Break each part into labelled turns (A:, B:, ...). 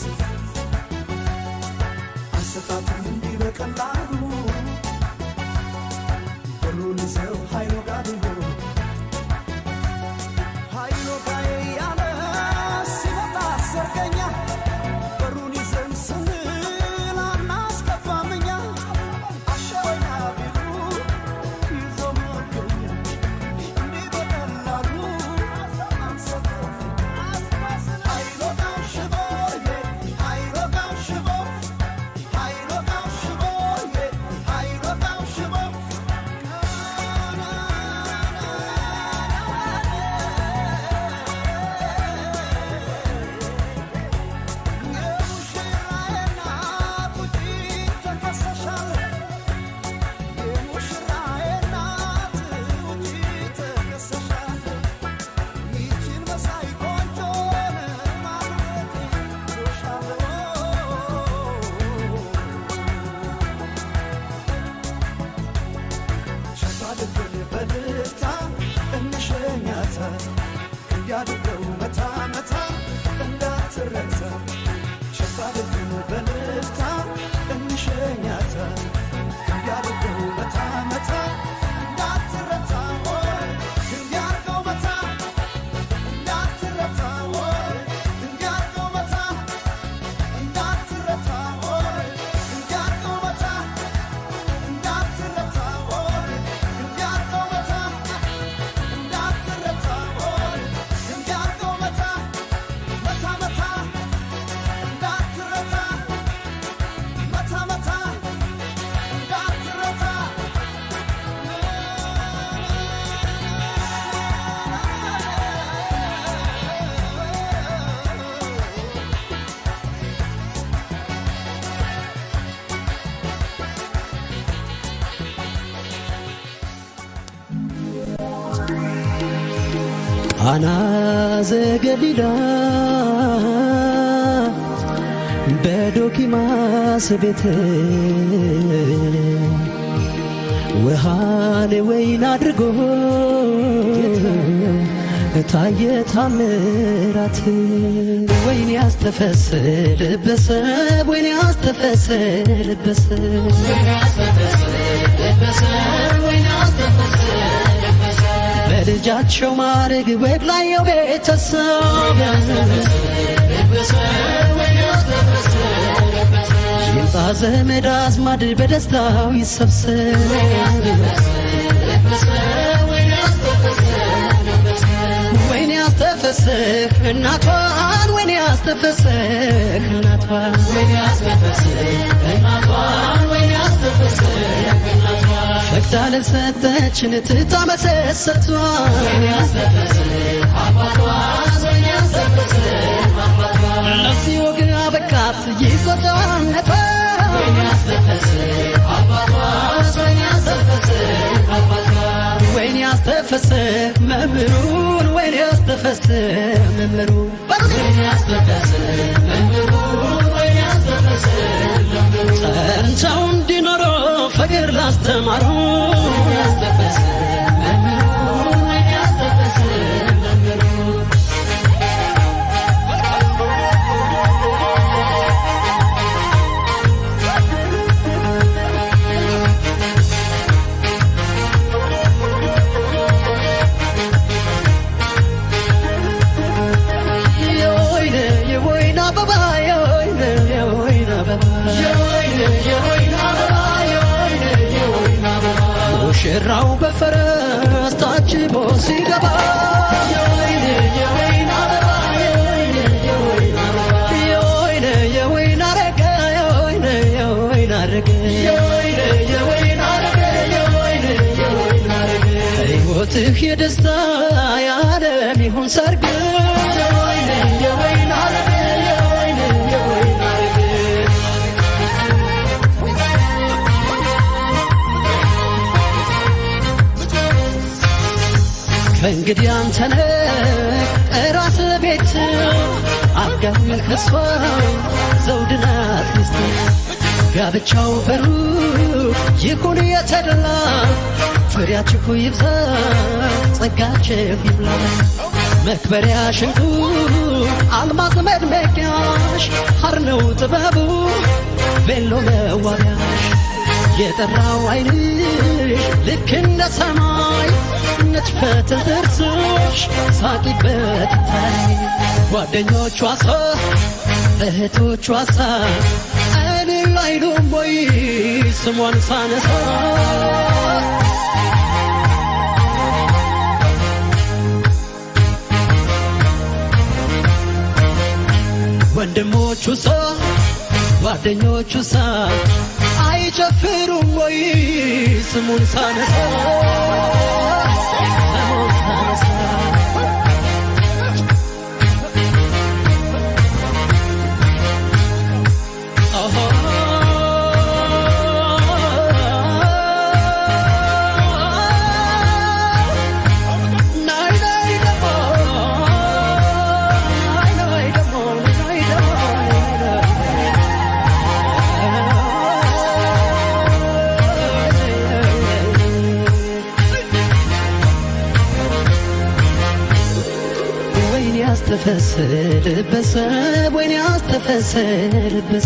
A: አሰጣጡን እንዲህ በቀላሉ በሩን ይዘው ኃይሎ ጋር ቢሆን ኃይሎ ጋር ያለ ሲመጣ ሰርገኛ በሩን ይዘን ስንል አናስገባም እኛ አሸወኛ ቢሉ ይዞ መገኛ እንዲህ በቀላሉ አንሰጥም። ኃይሎ ጋር ሽቦ ኃይሎ ጋር ሽቦ ኃይሎ ጋር ሽቦ ኃይሎ ጋር ሽቦ በልታ እንሸኛታ እንዲያድገው መታ መታ እንዳትረታ ሸፋልግን በልታ እንሸኛታ እንዲያድገው መታ መታ እንዳትረታ ወይ እንዲያድገው መታ እንዳትረታ ወይ እንዲያድገው መታ እንዳትረታ ወይ እንዲያድገው መታ እንዳትረታ ወይ እንዲያድገው መታ እንዳትረታ ወይ እንዲያድገው መታ መታ መታ እንዳትረታ መታ መታ እንዳትረታ
B: ቃና ዘገሊላ በዶኪማስ ቤት ውሃን ወይን አድርጎ ታየ ታምራት ወይን ያስተፈስልበሰብ ወይን ያስተፈስልበሰብ በልጃቸው ማድረግ ወግ ላየው ቤተሰብ ይምጣ ዘመድ አዝማድ በደስታው ይሰብሰብ ወይኔ ያስተፈስህ እናቷን ወይኔ ያስተፈስህ እናቷን ፈቅዳ ለሰጠችን ትታ መሰሰቷን ለዚህ ወግ አበቃት ይቆጣነቷ ወይኔ ያስተፈስህ መምህሩን ወይኔ ያስተፈስህ መምህሩን ጸንተው እንዲኖሩ ፍቅር ላስተማሩ የወይን የወይን አበባ የወይን የወይን አበባ ሙሽራው በፈረስ ታጅቦ ሲገባ የወይን የወይን አረገ የወይን የወይን አረገ ሕይወትህ የደስታ የዓለም ይሁን ሰርግ ከእንግዲህ አንተነ ራስ ቤት አጋኝ ከሷ ዘውድናት ሚስት ጋብቻው በሩቅ ይሁን የተደላ ፍሬያችሁ ይብዛ ጸጋችሁ ይብላ መክበሪያ ሽንቁ አልማዝ መድመቂያሽ ሐር ነው ጥበቡ ቬሎ መዋቢያሽ የጠራው ዓይንሽ ልክ እንደ ሰማይ ነጭፈት ጥርስሽ ሳቂበት ታይ ጓደኞቿ ሳ እህቶቿ ሳ እልል አይሉም ወይ ስሟን ሳነሳ ወንድሞቹ ሳ ጓደኞቹ ሳ አይጨፍሩም ወይ ስሙን ሳነሳ ስሙን ሳነሳ ወይኔ ያስተፈስልበሰ ወይኔ ያስተፈስልበሰ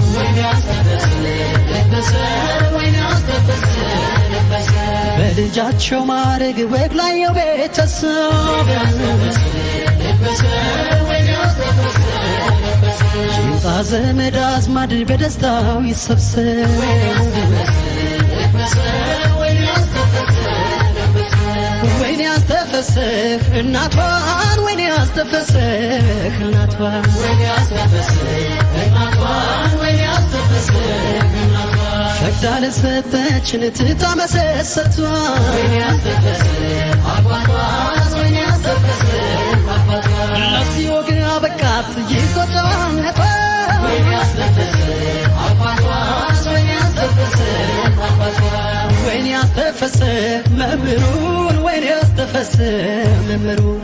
B: በልጃቸው ማረግ ወግ ላየው ቤተሰብ ጭንጣ ዘመድ አዝማድ በደስታው ይሰብሰብ ወይኔ ያስተፈስህ እናቷን ወይኔ ያስተፈስህ እናቷን ፈቅዳ ለሰጠችን ትታ መሰሰቷን ለዚህ ወግን አበቃት ይቆጫነቷ ወይኔ ያስተፈስህ መምህሩን ወይኔ ያስተፈስህ መምህሩን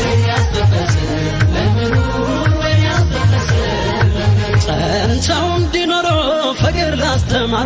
B: ጸንተው እንዲኖሩ ፍቅር ላስተማሩ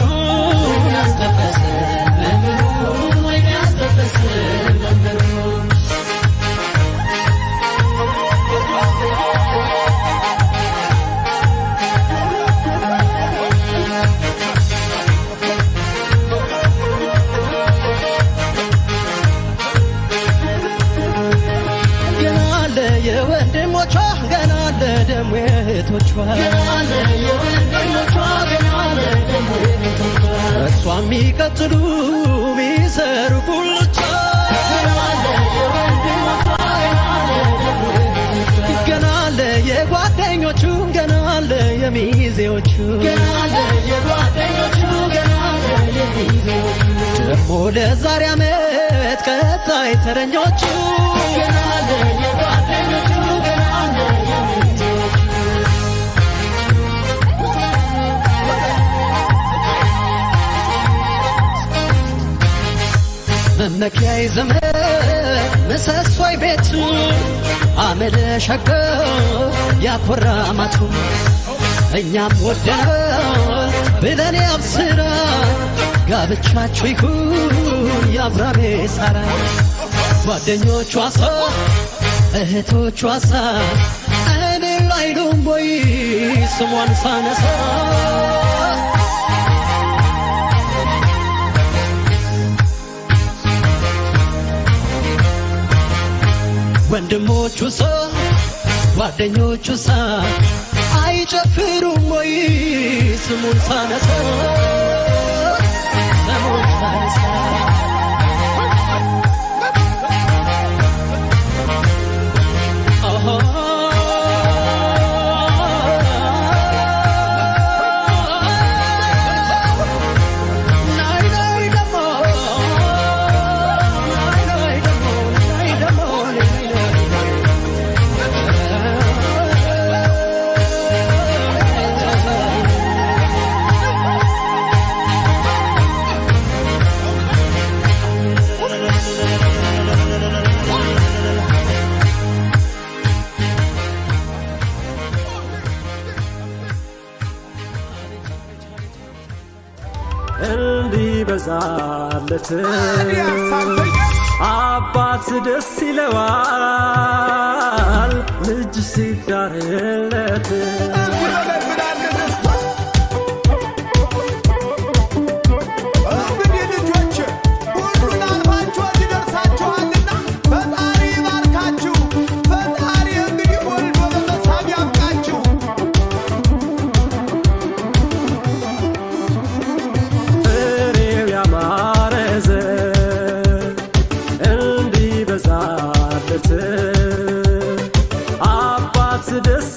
B: ገና አለ የወንድሞቿ ገና አለ ደሞ የእህቶቿ እሷ የሚቀጥሉ ሚሰሩ ቁልቻ ገና አለ የጓደኞቹ ገና አለ የሚዜዎቹ ደግሞ ለዛሬ ዓመት ቀጣይ ተረኞቹ መመኪያይ ዘመን ምሰሶይ ቤቱ አመለ ሸገ ያኮራ ማቱ እኛም ወደናል ብለን ያብስራ ጋብቻችሁ ይሁን የአብራሜ ሳራ ጓደኞቿ ሳ እህቶቿ ሳ እኔ አይሉም ወይ ስሟን ሳነሳ ወንድሞቹ ሳ ጓደኞቹ ሳ አይጨፍሩም ወይ ስሙን ሳነሳ ስሙን ሳነሳ
C: እንዲበዛለት አባት ደስ ይለዋል
B: ልጅ ሲዳርለት
A: እንግዲህ ልጆች ሁሉን አልፋችሁ እዚህ ደርሳችኋልና ፈጣሪ ይባርካችሁ። ፈጣሪ እንግዲህ ወልዶ ለመሳም ያብቃችሁ።
B: ፍሬው ያማረ ዘር እንዲበዛለት አባት ደስ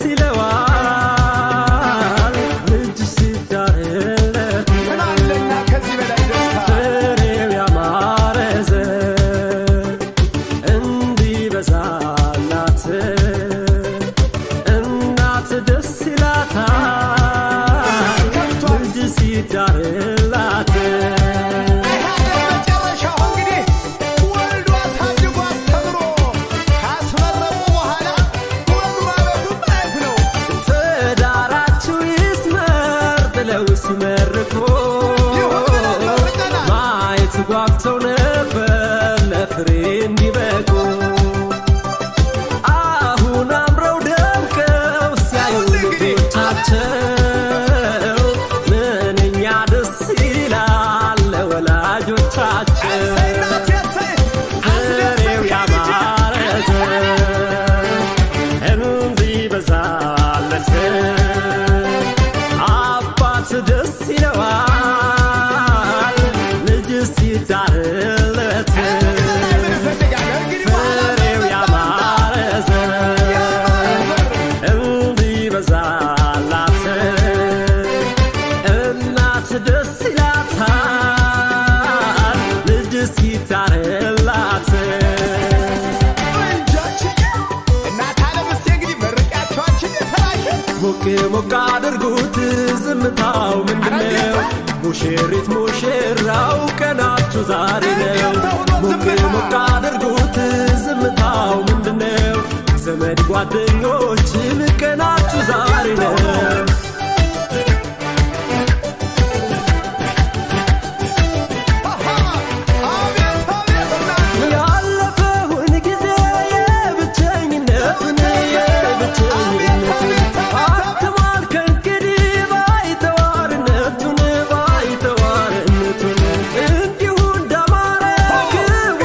B: ይለዋል ልጅ ሲዳርለት
A: ምን አለና ከዚህ በላይ ደስታ
B: ፍሬው ያማረ ዘር እንዲበዛላት እናት ደስ ይላታል ልጅ ሲዳርላት
A: መጨረሻው እንግዲህ ወልዶ አሳድጎ አስተምሮ ካስመረቁ በኋላ ወንዱ ማበዱ ማለት ነው።
B: ትዳራችሁ ይስመር ብለው ሲመርቁ
A: ይሁን ብለን መርቀናል።
B: ማየት ጓጉተው ነበር ለፍሬ እንዲበቁ አሁን አምረው ደምቀው ሲያዩ ልጆቻቸው ምንኛ ደስ ይላል ለወላጆቻቸው
A: እሰይ እናቴ እሰይ
B: ፍሬው ያማረ ዘር እንዲበዛለት አባት ደስ ይለዋል ልጅ ሲዳርለት ፍሬው ያማረ ዘር እንዲበዛላት እናት ደስ ይላታል ልጅ ሲዳርላት ሞቅ ሞቅ አድርጉት ዝምታው ምንድነው? ሙሽሪት ሙሽራው ቀናችሁ ዛሬ ነው። ሞቅ ሞቅ አድርጉት ዝምታው ምንድነው? ዘመድ ጓደኞችም ቀናችሁ ዛሬ ነው። ያለፈውን ጊዜ የብቸኝነቱን የብቸኝነቱን አትሟል ከእንግዲህ ባይተዋርነቱን ባይተዋርነቱን እንዲሁ እንዳማረ ክብሩ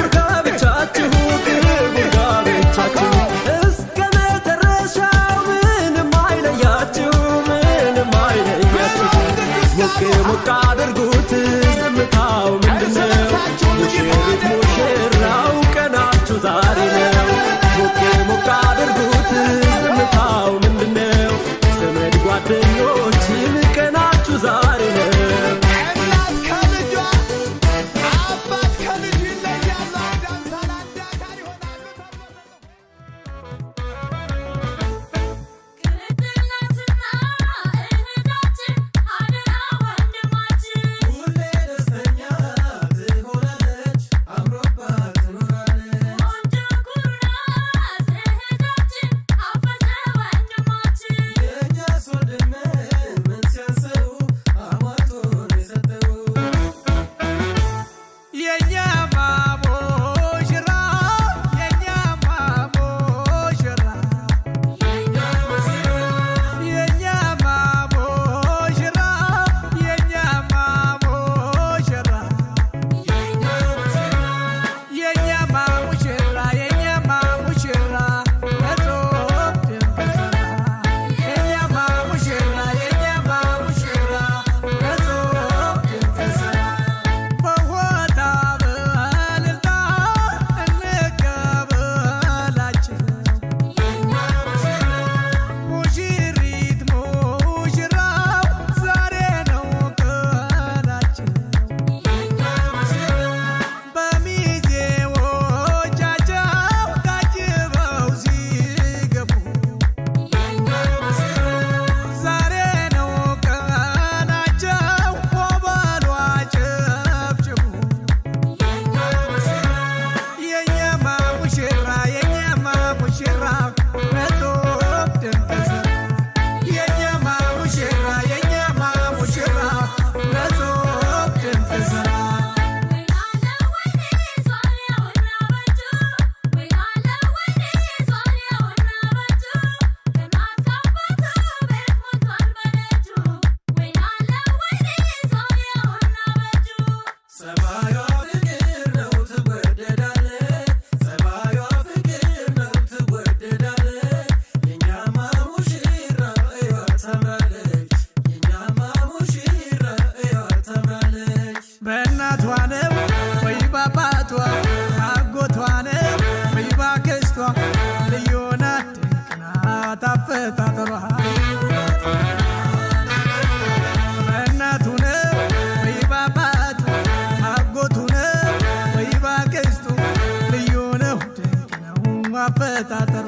C: አፈጣጠሩ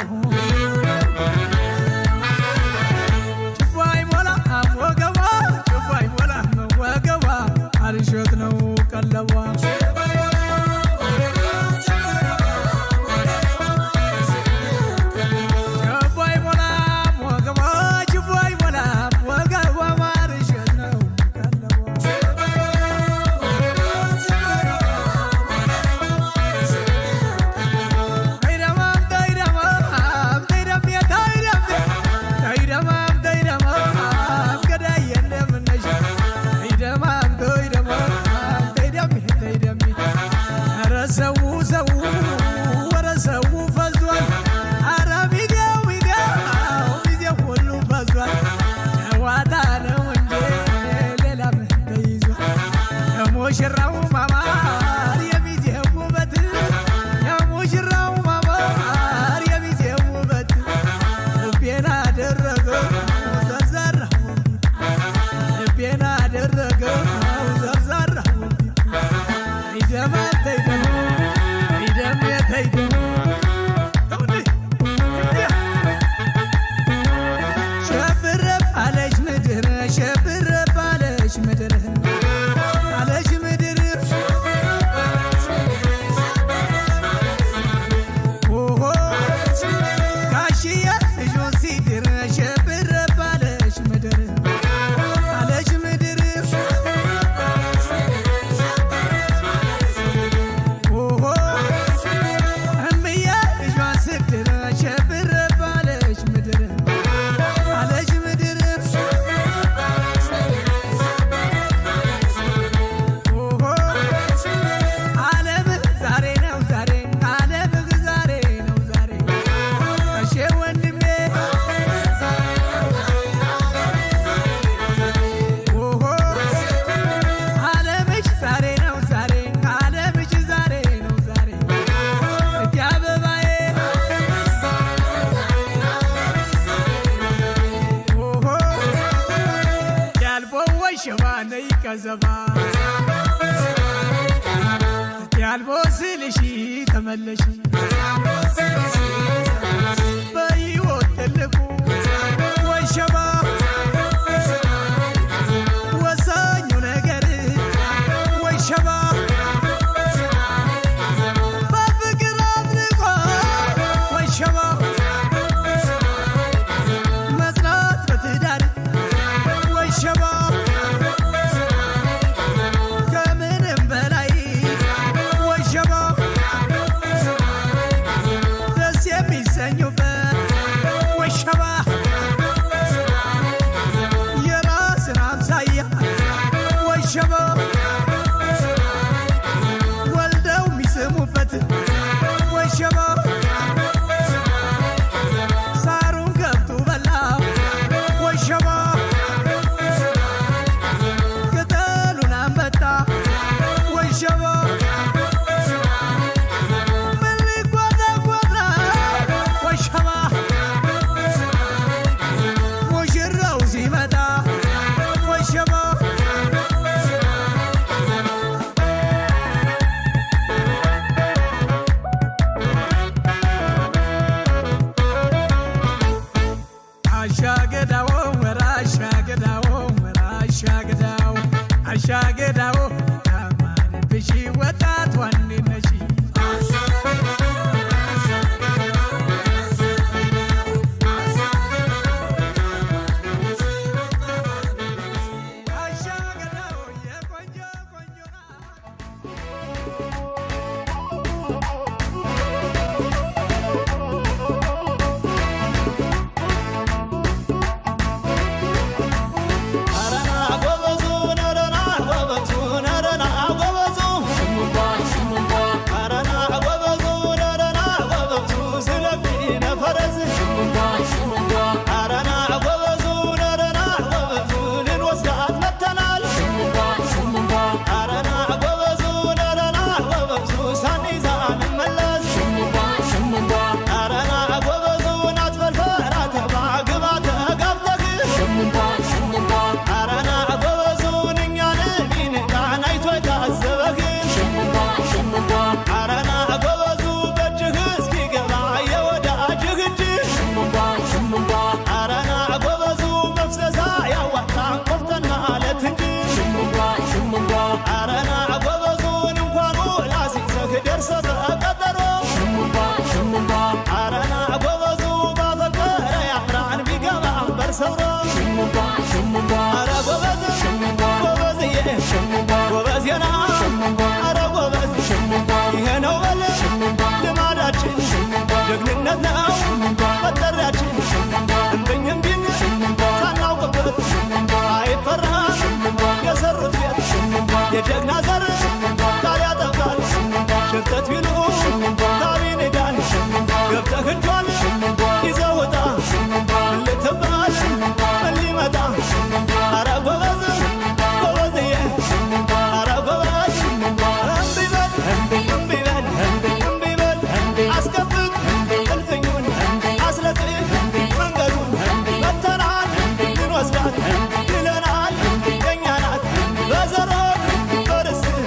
C: ችቦ አይሞላ ወገቧ ችቦ አይሞላ ወገቧ አልሸት ነው ቀለቧ ችቦ አይሞላም ወገቧ ችቦ አይሞላም ወገቧ ማርሸት ነው ቀለቧ ተይደማም ተይደማም ተይደሜ ተይደሜ ተይደማም ተይደማም ገዳዬ እንደምነሽ ተይደማም ተይደማም ተይደሜ ተይደሜ ኧረ ሰው ሰው ኧረ ሰው ፈዟል ኧረ ሚዲያው ሚዲያው ሚዲያው ሁሉ ፈዟል ጨዋታ ነው እንጂ ሌላ ምን ተይዟል የሙሽራው ማማር የሚዜው ውበት የሙሽራው ማማር የሚዜው ውበት ልቤን አደረገው ዘርዘራው ልቤን አደረገው ዘርዘራው ተይደማ ተይደማ ተይደሜ ተይደማ ሸብረብ አለች ምድር ሸብረብ አለች ምድር አለች ምድር ኦሆ ጋሽዬ ልጁን ሲድር ሸብረብ አለች ምድር አለች ምድር ኦሆ እምዬ ልጇን ስትድር ሸብረብ አለች ምድር አለች ምድር ኦሆ ዓለም ዛሬ ነው ዛሬ ዓለም ዛሬ ነው ዛሬ እሺ ወንድሜ ኦሆ ዓለምሽ ዛሬ ነው ዛሬ ዓለምሽ ዛሬ ነው ዛሬ እቴ አበባዬ ኦሆ ያልቦ ወሸባ ነይ ቀዘባ ያልቦ ስልሽ ተመለሽ በሕይወት ትልቁ ወሸባ ወሳኙ ነገር ወሸባ በፍቅር አድርጎ ወሸባ መጽናት በትዳር ወሸባ ከምንም በላይ ወሸባ
D: ጀግንነት ነው መጠሪያችን እምብኝ እምቢኝ ሳናውቅበት አይፈራም የሰሩት ቤት የጀግና ዘር ቃል ያጠቃል ሽርተት ቢሉ ታሪን ሄዳል ገብተህ እጇን ይዘህ ውጣ ልትባል ምን ሊመጣ አረ ጎበዝ ጎበዝዬ አረ ጎበዝ እምቢ በል እምቢ በል እምቢ በል አስከፍት እልፍኙን አስለቅቅ መንገዱን መተናል ልንወስዳት ይለናል የእኛ ናት በዘሮን በርስት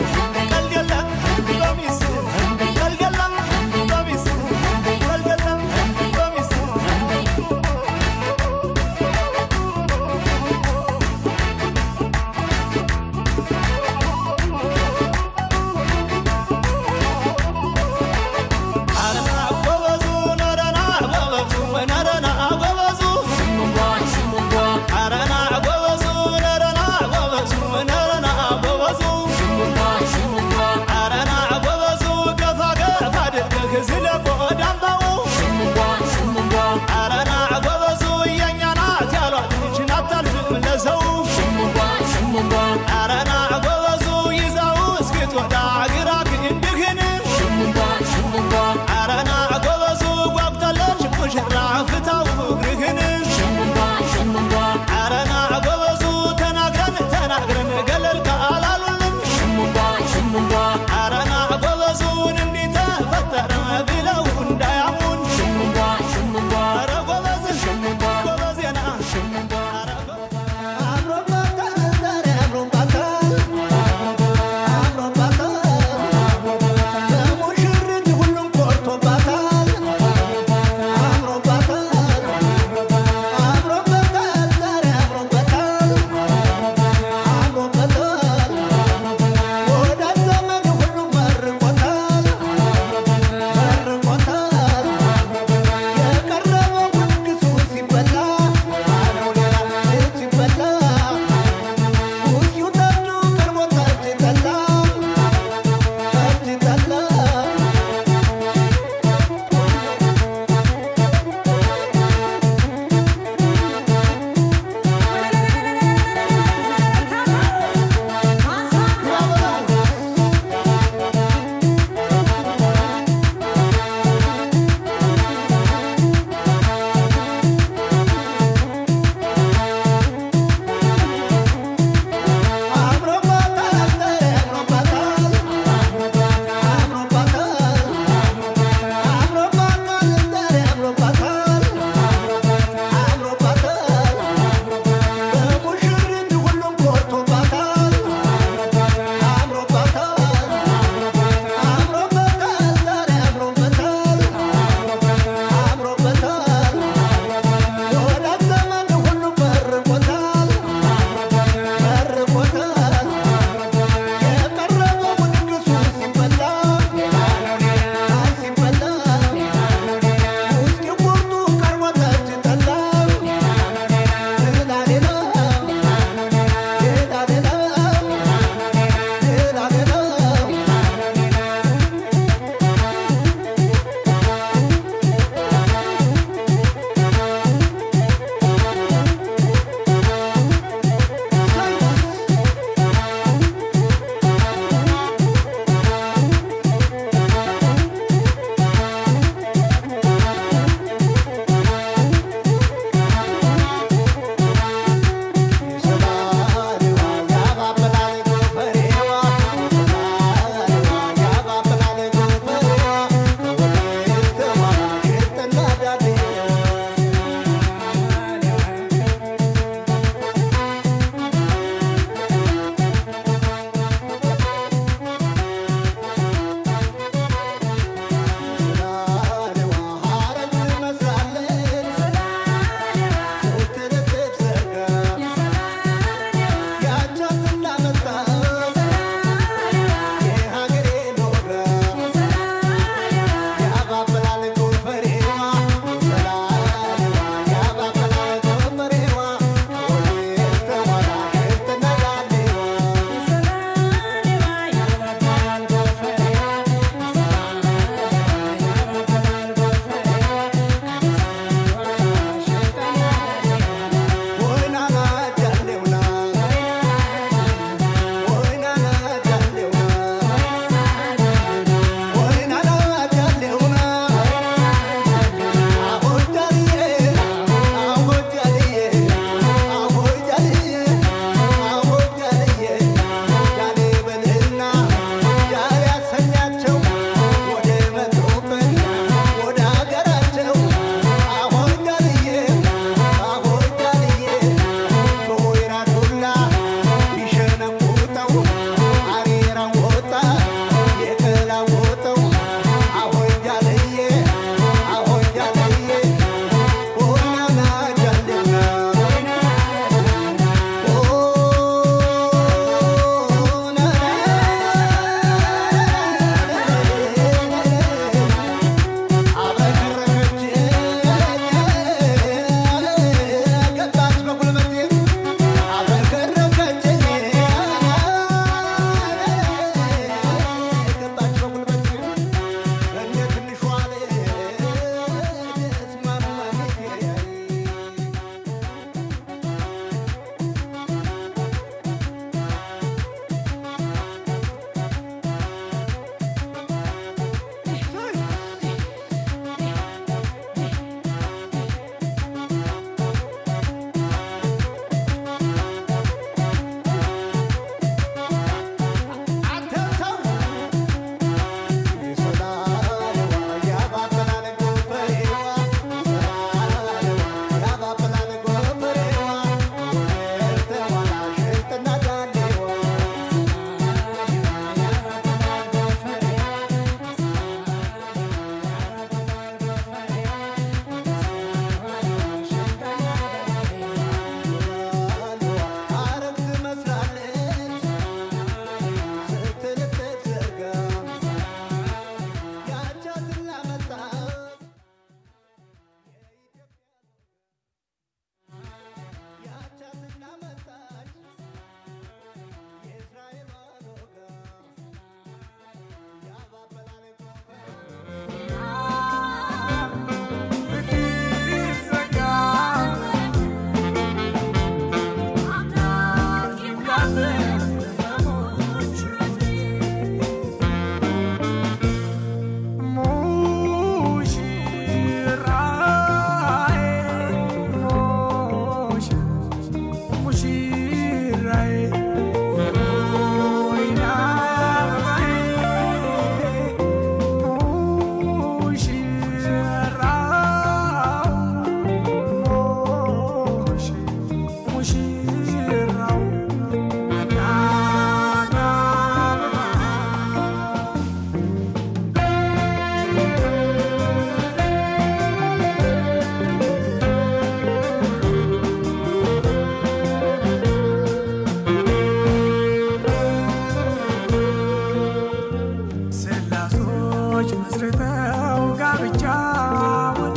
C: መስርተው ጋብቻውን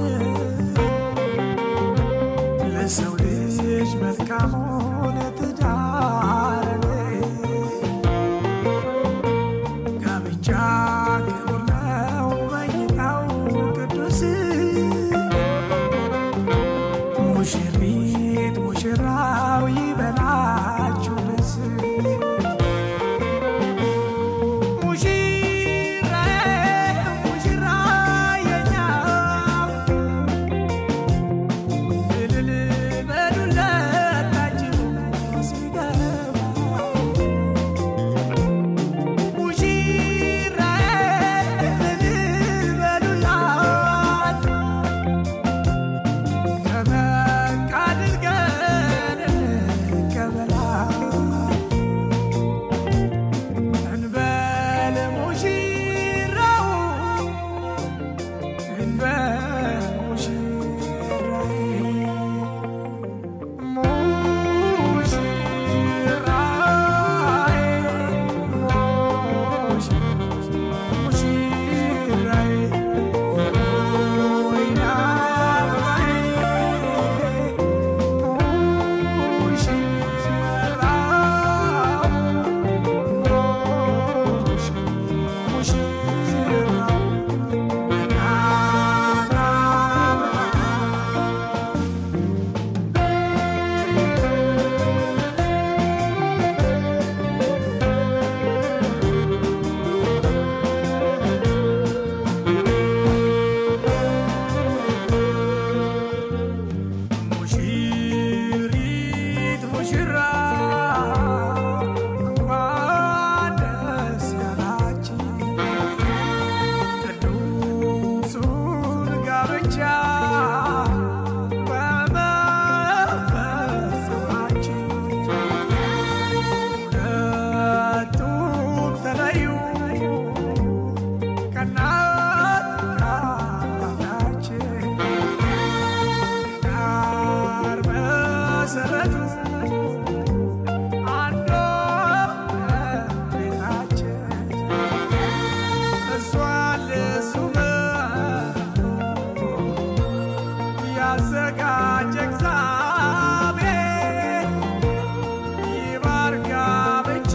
C: ለሰው ልጅ መልካሙን ትዳር ጋብቻ ክቡር ነው በይታው ቅዱስ ሙሽሪት ሙሽራው ይበላችሁ ደስ ሙሽራዬ ሙሽራዬኛው እልል በሉለት ታጅቡ ሲገባ ሙሽራዬ እልል በሉላት ደመቅ አድርገን እንቀበላት እንበል ሙሽራው እንበል ሙሽራዬ ሙሽራዬ ሙሽራዬ ወይና አበባዬ ሙሽሪት ሙሽራ እንኳን ደስ ያላችሁ ቅዱሱን ጋብቻ በመፈጸማችሁ ሁለቱም ተለዩ ከእናት ከአባታችን ዳር መሰረቱ አንዶ ቤታችን እሷን ለሱ ያዘጋጀ እግዚአብሔር ይባርካ ብቻ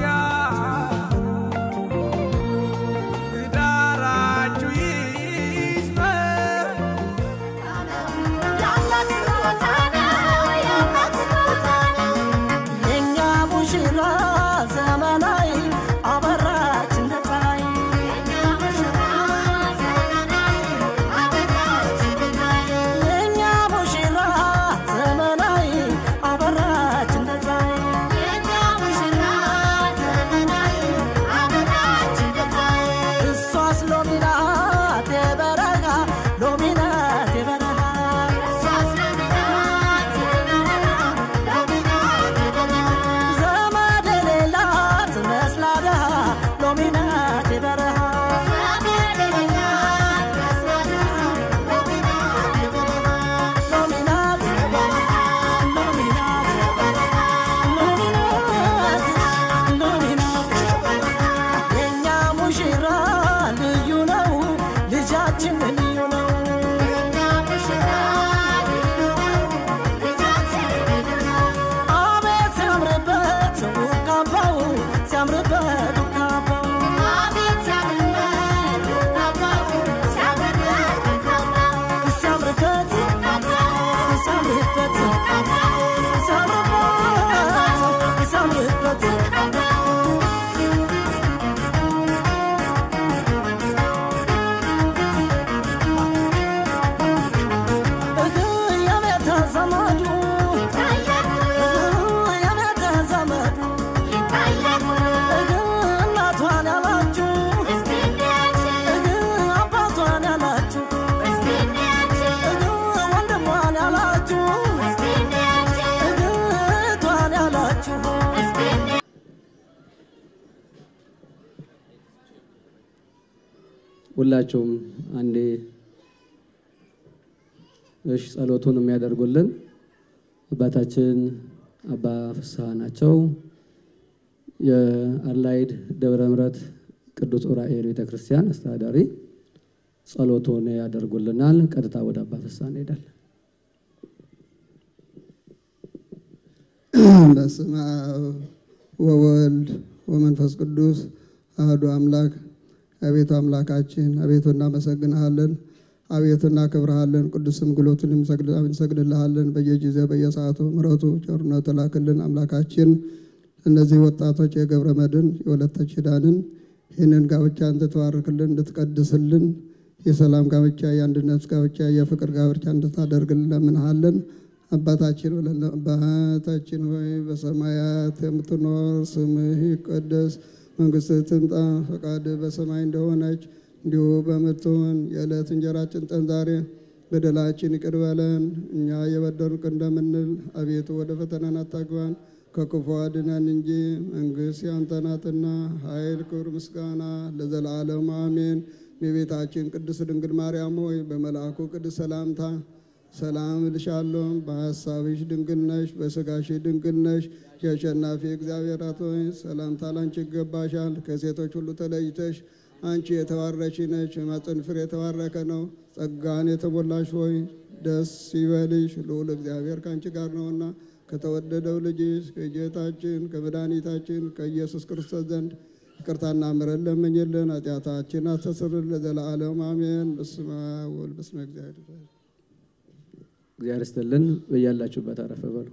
C: ዳራችሁ ይዝመር
B: የኛ ሙሽራ ዘመናዊ አበራች እንደ ፀሐይ የኛ ሙሽራ ዘመናዊ አበራች እንደ ፀሐይ እሷስ ሎሚናት የበረሃ ሎሚናት የበረሃ ዘመድ የሌላት መስላ ደሃ ሎሚናት የበረሃ ሎሚናት ሎሚናት ሎሚናት ሎሚናት የኛ ሙሽራ ልዩ ነው ልጃችን ልዩ ነው አቤት ሲያምርበት ውቃባው ሲያምርበት ውቃባው ሲያምርበት ሲያምርበት ሲያምርበት ሲያምርበት እህ የቤተ ዘመዱ እህ የቤተ ዘመዱ እህ እናቷን ያላችሁ እህ አባቷን ያላችሁ እህ ወንድሟን ያላችሁ እህ እህቷን ያላችሁ
E: ሁላችሁም አንዴ እሺ ጸሎቱን የሚያደርጉልን አባታችን አባ ፍስሐ ናቸው። የአላይድ ደብረ ምሕረት ቅዱስ ዑራኤል ቤተ ክርስቲያን አስተዳዳሪ ጸሎቱን ያደርጉልናል። ቀጥታ ወደ አባ ፍስሐ እንሄዳለን።
F: በስመ አብ ወወልድ ወመንፈስ ቅዱስ አህዱ አምላክ። አቤቱ አምላካችን አቤቱ እናመሰግንሃለን፣ አቤቱ እናከብርሃለን። ቅዱስም ግሎትን እንሰግድልሃለን። በየጊዜው በየሰዓቱ ምሕረቱ ቸርነቱ ላክልን አምላካችን። እነዚህ ወጣቶች የገብረ መድኅን የወለተ ኪዳንን ይህንን ጋብቻ እንድትባርክልን እንድትቀድስልን የሰላም ጋብቻ፣ የአንድነት ጋብቻ፣ የፍቅር ጋብቻ እንድታደርግልን ለምንሃለን። አባታችን ብለን አባታችን ሆይ በሰማያት የምትኖር ስምህ ይቀደስ፣ መንግስትህ ትምጣ፣ ፈቃድህ በሰማይ እንደሆነች እንዲሁ በምትሆን የዕለት እንጀራችን ስጠን ዛሬ፣ በደላችን ይቅር በለን እኛ የበደሉን እንደምንል፣ አቤቱ ወደ ፈተና አታግባን ከክፉ አድነን እንጂ መንግስት ያንተ ናትና፣ ኃይል፣ ክብር፣ ምስጋና ለዘላለሙ አሜን። የቤታችን ቅድስት ድንግል ማርያም ሆይ በመልአኩ ቅዱስ ሰላምታ ሰላም እልሻለሁ። በሐሳብሽ ድንግል ነሽ፣ በሥጋሽ ድንግል ነሽ። የአሸናፊ እግዚአብሔር አቶ ሆይ ሰላምታ ላንቺ ይገባሻል። ከሴቶች ሁሉ ተለይተሽ አንቺ የተባረክሽ ነሽ፣ የማኅፀንሽ ፍሬ የተባረከ ነው። ጸጋን የተሞላሽ ሆይ ደስ ይበልሽ፣ ልዑል እግዚአብሔር ከአንቺ ጋር ነውና ከተወደደው ልጅሽ ከጌታችን ከመድኃኒታችን ከኢየሱስ ክርስቶስ ዘንድ ይቅርታና ምሕረት ለምኝልን፣ ኃጢአታችን አስተስርልን ለዘለዓለሙ አሜን። በስመ አብ ወወልድ በስመ እግዚአብሔር
E: እግዚአብሔር ይስጥልን። በያላችሁበት አረፈ በሉ።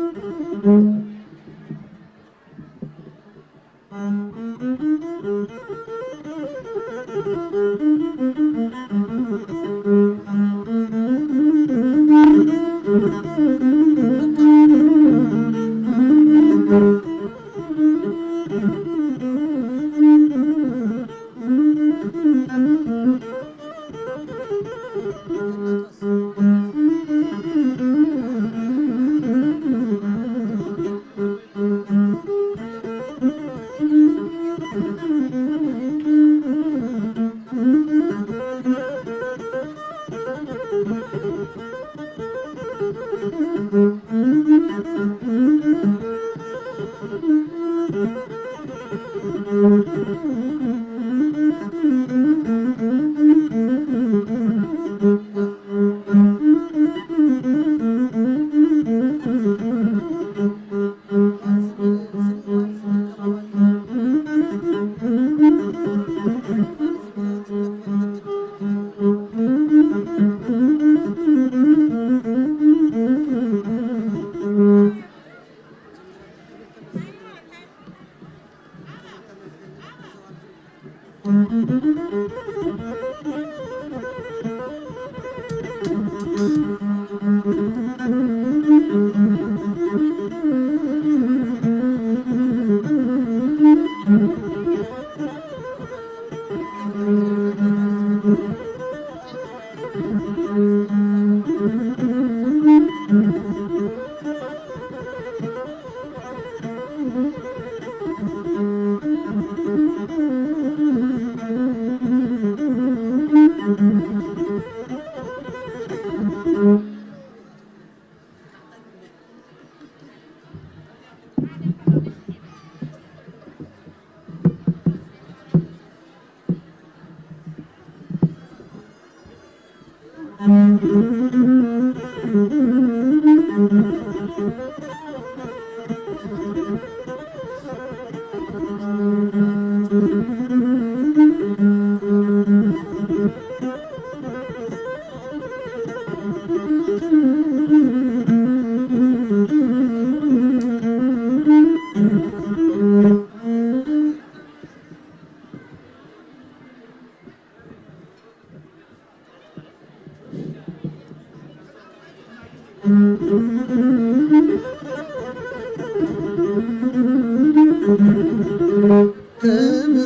F: ክብር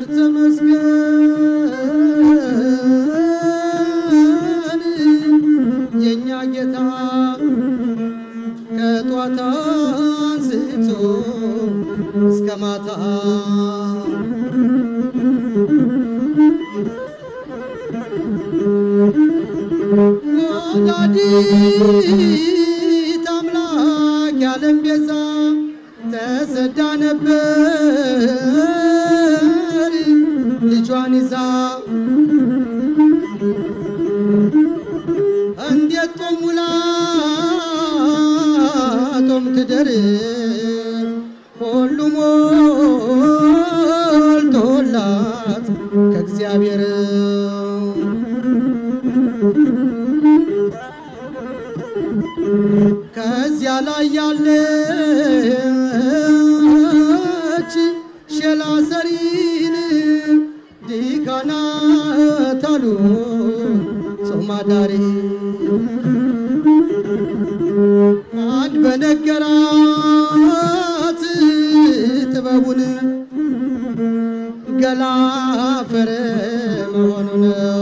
F: ተመስገን የእኛ ጌታ ከጧት አንስቶ እስከ ማታ ወላዲተ አምላክ ያለም ቤዛ ተሰዳ ነበር ልጇን ይዛ እንዴት ጦም ውላ ጦም ትደር ሁሉ ሞልቶላት ከእግዚአብሔር ከዚያ ላይ ያለች ሸላ ሰሪን ዲካናት አሉ ጾም አዳሪ አንድ በነገራት ጥበቡን ገላ ፈረ መሆኑን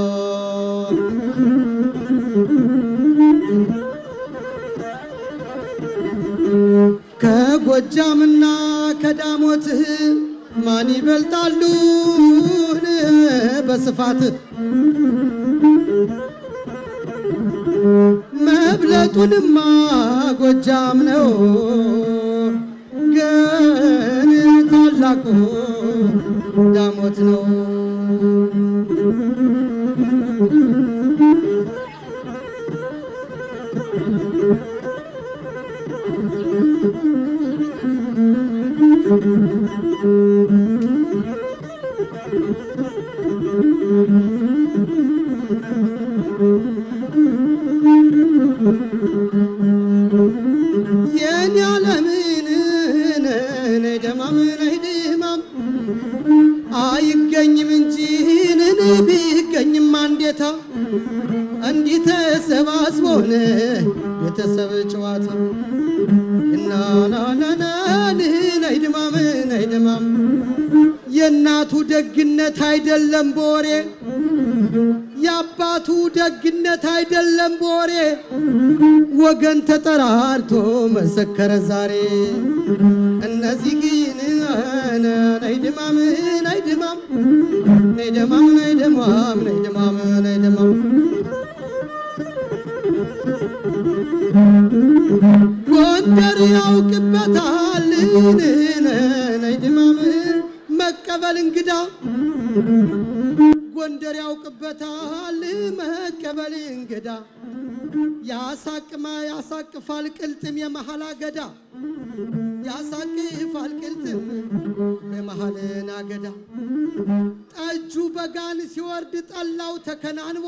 F: ከጎጃምና ከዳሞት ማን ይበልጣሉን በስፋት መብለጡንማ ጎጃም ነው ግን ታላቁ ዳሞት ነው። የኔ
B: የኔ ዓለምን ነይ ደማም ነይ ደማም አይገኝም እንጂ ነን ቢገኝም አንዴታ እንዲህ ተሰባስቦን ቤተሰብ ጨዋታ እናናናናን ነይ ድማም ነይ ድማም የእናቱ ደግነት አይደለም በወሬ የአባቱ ደግነት አይደለም በወሬ ወገን ተጠራርቶ መሰከረ ዛሬ እነዚህ ግን ነይ ድማም ነይ ድማም ነይ ድማም ነይ ድማም ነይ ድማም ነይ ድማም ጎንደር ያውቅበታል ነይ ድማም መቀበል እንግዳ ጎንደር ያውቅበታል መቀበል እንግዳ ያሳቅማ ያሳቅፋል ቅልጥም የመሃል አገዳ ያሳቅፋል ቅልጥም በመሃልን አገዳ ጠጁ በጋን ሲወርድ ጠላው ተከናንቦ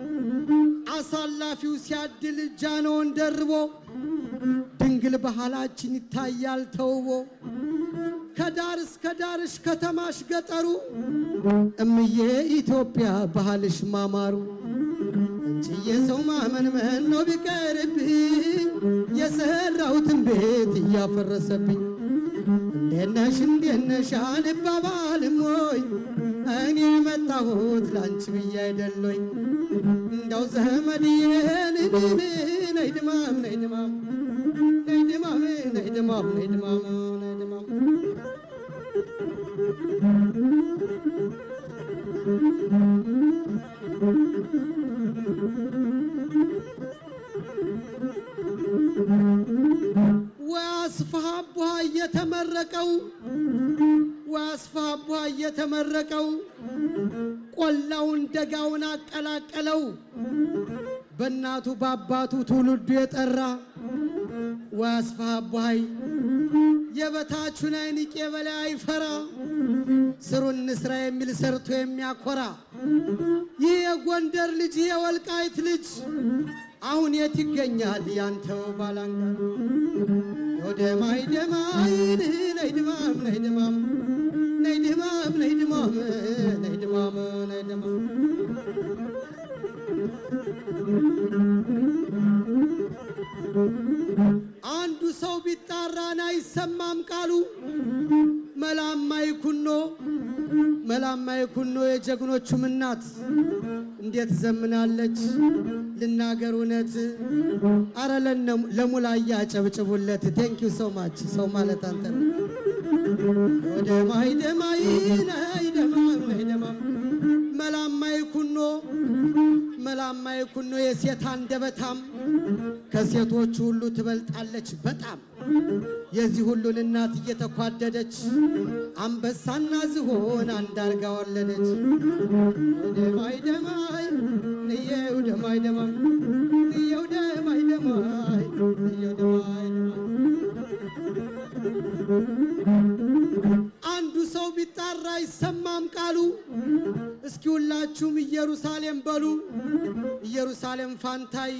B: አሳላፊው ሲያድል ጃኖን ደርቦ ድንግል ባህላችን ይታያል ተውቦ ከዳር እስከ ዳርሽ ከተማሽ ገጠሩ እምዬ ኢትዮጵያ ባህልሽ ማማሩ እንችዬ ሰው ማመን መኖ ቢቀርብኝ የሰራሁትን ቤት እያፈረሰብኝ እንዴነሽ እንዴነሽ አንባባልም ወይ እኔ የመጣሁት ላንቺ ብዬ አይደለኝ እንዳው ዘመድዬን ነይ ድማም ነይ ድማም ነይ ድማም ነይ ድማም ነይ ድማም ነይ ድማም ወአስፋሃ አቡሃ እየተመረቀው ወአስፋሃ አቡሃ እየተመረቀው ቆላውን ደጋውን አቀላቀለው በእናቱ በአባቱ ትውልዱ የጠራ ወአስፋሃ አቡሃይ የበታቹን አይንቅ የበላይ አይፈራ ስሩን እንስራ የሚል ሰርቶ የሚያኮራ ይህ የጎንደር ልጅ ይህ የወልቃይት ልጅ አሁን የት ይገኛል ያንተው ባላንጋ ወደማይ ደማይ ነይ ድማም ነይ ድማም ነይ ድማም ነይ ድማም ነይ ድማም ነይ ድማም አንዱ ሰው ቢጣራን አይሰማም ቃሉ መላማይ ኩኖ መላማይ ኩኖ የጀግኖቹም እናት እንዴት ዘምናለች ልናገር እውነት አረ ለነ- ለሙላያ ጨብጭቡለት ቴንኪው ሶ ማች ሰው ማለት አንተ ነው ደማይ ደማይ ነይ ደማም ነይ ደማም መላማይ ኩኖ መላማይ ኩኖ የሴት አንደበታም ከሴቶች ሁሉ ትበልጣለች በጣም የዚህ ሁሉን እናት እየተኳደደች አንበሳና ዝሆን አንዳርጋ ወለደች። ደማይ ደማይ ንየው ደማይ ደማይ ንየው ደማይ ደማይ ንየው ደማይ አንዱ ሰው ቢጣራ አይሰማም ቃሉ። እስኪ ሁላችሁም ኢየሩሳሌም በሉ። ኢየሩሳሌም ፋንታይ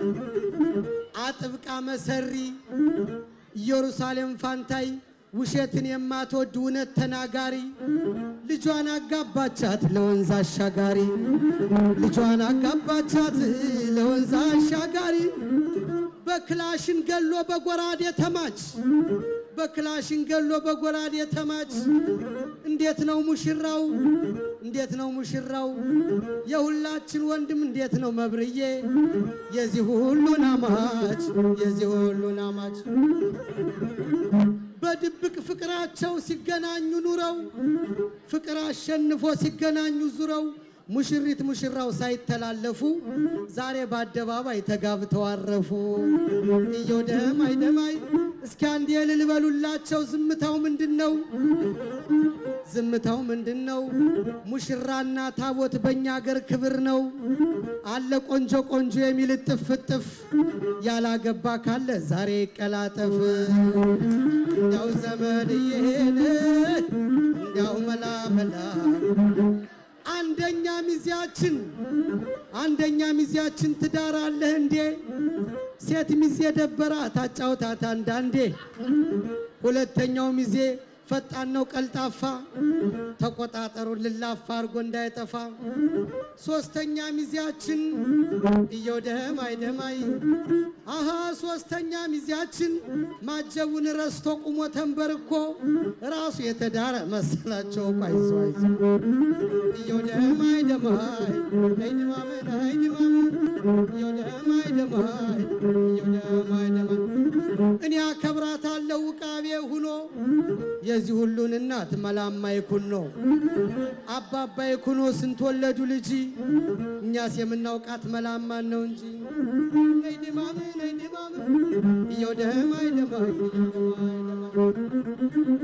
B: አጥብቃ መሰሪ ኢየሩሳሌም ፋንታይ ውሸትን የማትወድ እውነት ተናጋሪ ልጇን አጋባቻት ለወንዝ አሻጋሪ ልጇን አጋባቻት ለወንዝ አሻጋሪ በክላሽን ገሎ በጎራዴ ተማች በክላሽን ገሎ በጎራዴ ተማች እንዴት ነው ሙሽራው እንዴት ነው ሙሽራው የሁላችን ወንድም እንዴት ነው መብርዬ የዚህ ሁሉን አማች የዚህ ሁሉን አማች በድብቅ ፍቅራቸው ሲገናኙ ኑረው ፍቅር አሸንፎ ሲገናኙ ዙረው ሙሽሪት ሙሽራው ሳይተላለፉ ዛሬ በአደባባይ ተጋብተው አረፉ። እየው ደማይ ደማይ እስኪ አንድ የልል በሉላቸው። ዝምታው ምንድን ነው? ዝምታው ምንድን ነው? ሙሽራና ታቦት በእኛ አገር ክብር ነው አለ ቆንጆ ቆንጆ የሚል እጥፍ እጥፍ ያላገባ ካለ ዛሬ ይቀላጠፍ። እንዲያው ዘመድዬን እንዲያው መላ መላ አንደኛ ሚዜያችን
G: አንደኛ ሚዜያችን ትዳር አለህ እንዴ? ሴት ሚዜ ደበራ ታጫውታት አንዳንዴ። ሁለተኛው ሚዜ ፈጣን ነው ቀልጣፋ፣ ተቆጣጠሩን ልላፋ አርጎ እንዳይጠፋ። ሶስተኛ ሚዜያችን እየው ደማይ ደማይ አሃ ሶስተኛ ሚዜያችን ማጀቡን ረስቶ ቁሞ ተንበርኮ ራሱ የተዳረ መሰላቸው እኮ አይዞ አይዞ እየው ደማይ ደማይ አይድማመን አይድማመን እየው ደማይ ደማይ እየው ደማይ ደማይ እኔ አከብራታለሁ ውቃቤ ሁኖ የዚህ ሁሉን እናት መላማ ይኩን ነው አባባ ይኩኖ ስንት ወለዱ ልጅ እኛስ የምናውቃት መላማን ነው እንጂ ነይ ድማም ነይ ድማም እየው ደማይ ደማይ እየው ደማይ ደማይ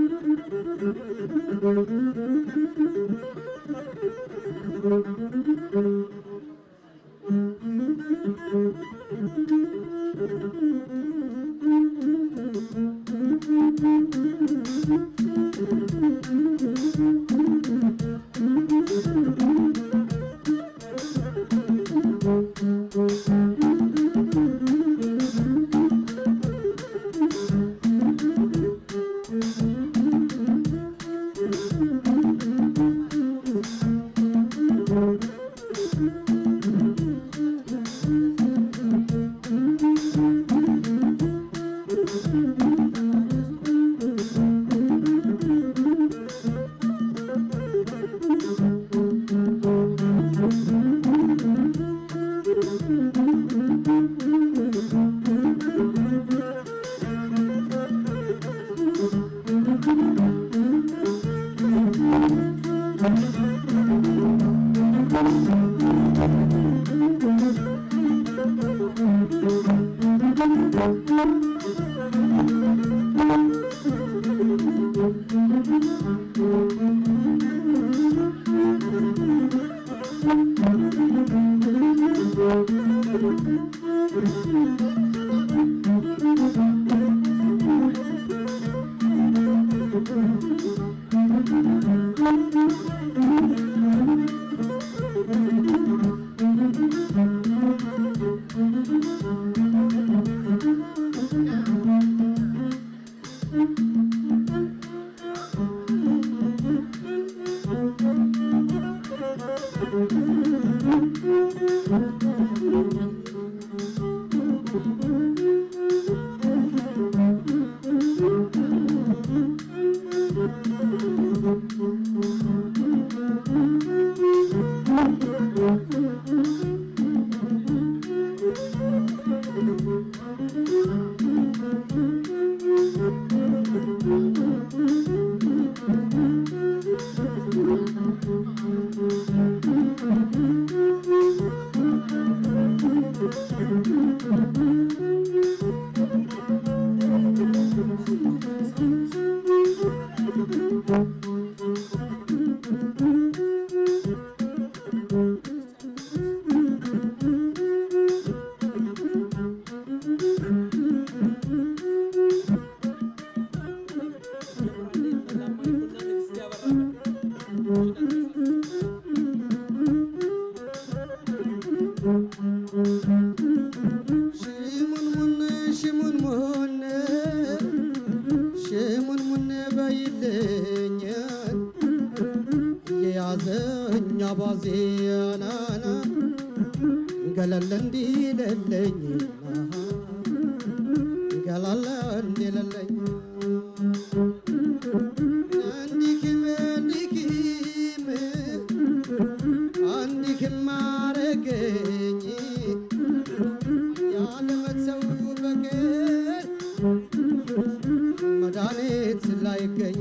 G: ሽሙንሙን ሽሙንሙን ሽሙንሙን በይልኝ የያዘኝ አባዜናና ገለል እንዲልልኝ ገላለ እንዲልልኝ እንዲክም እንዲክም እንዲክም አረገኝ ያለመተው በቀር መድኃኒት ላይገኝ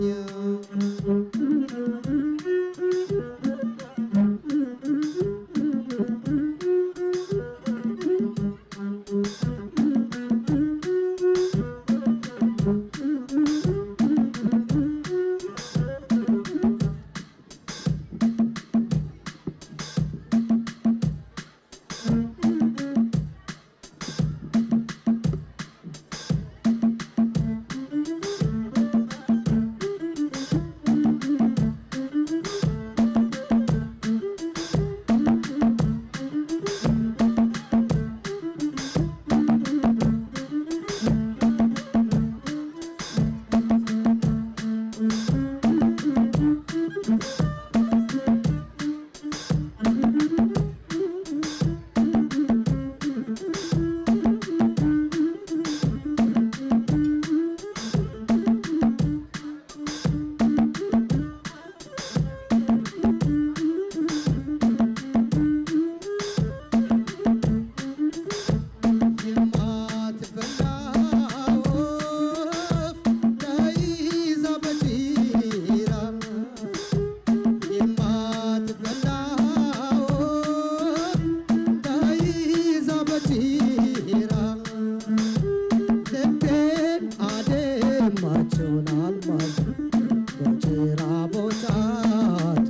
G: የሆነ አልማዝ በጭራ ቦጫጭራ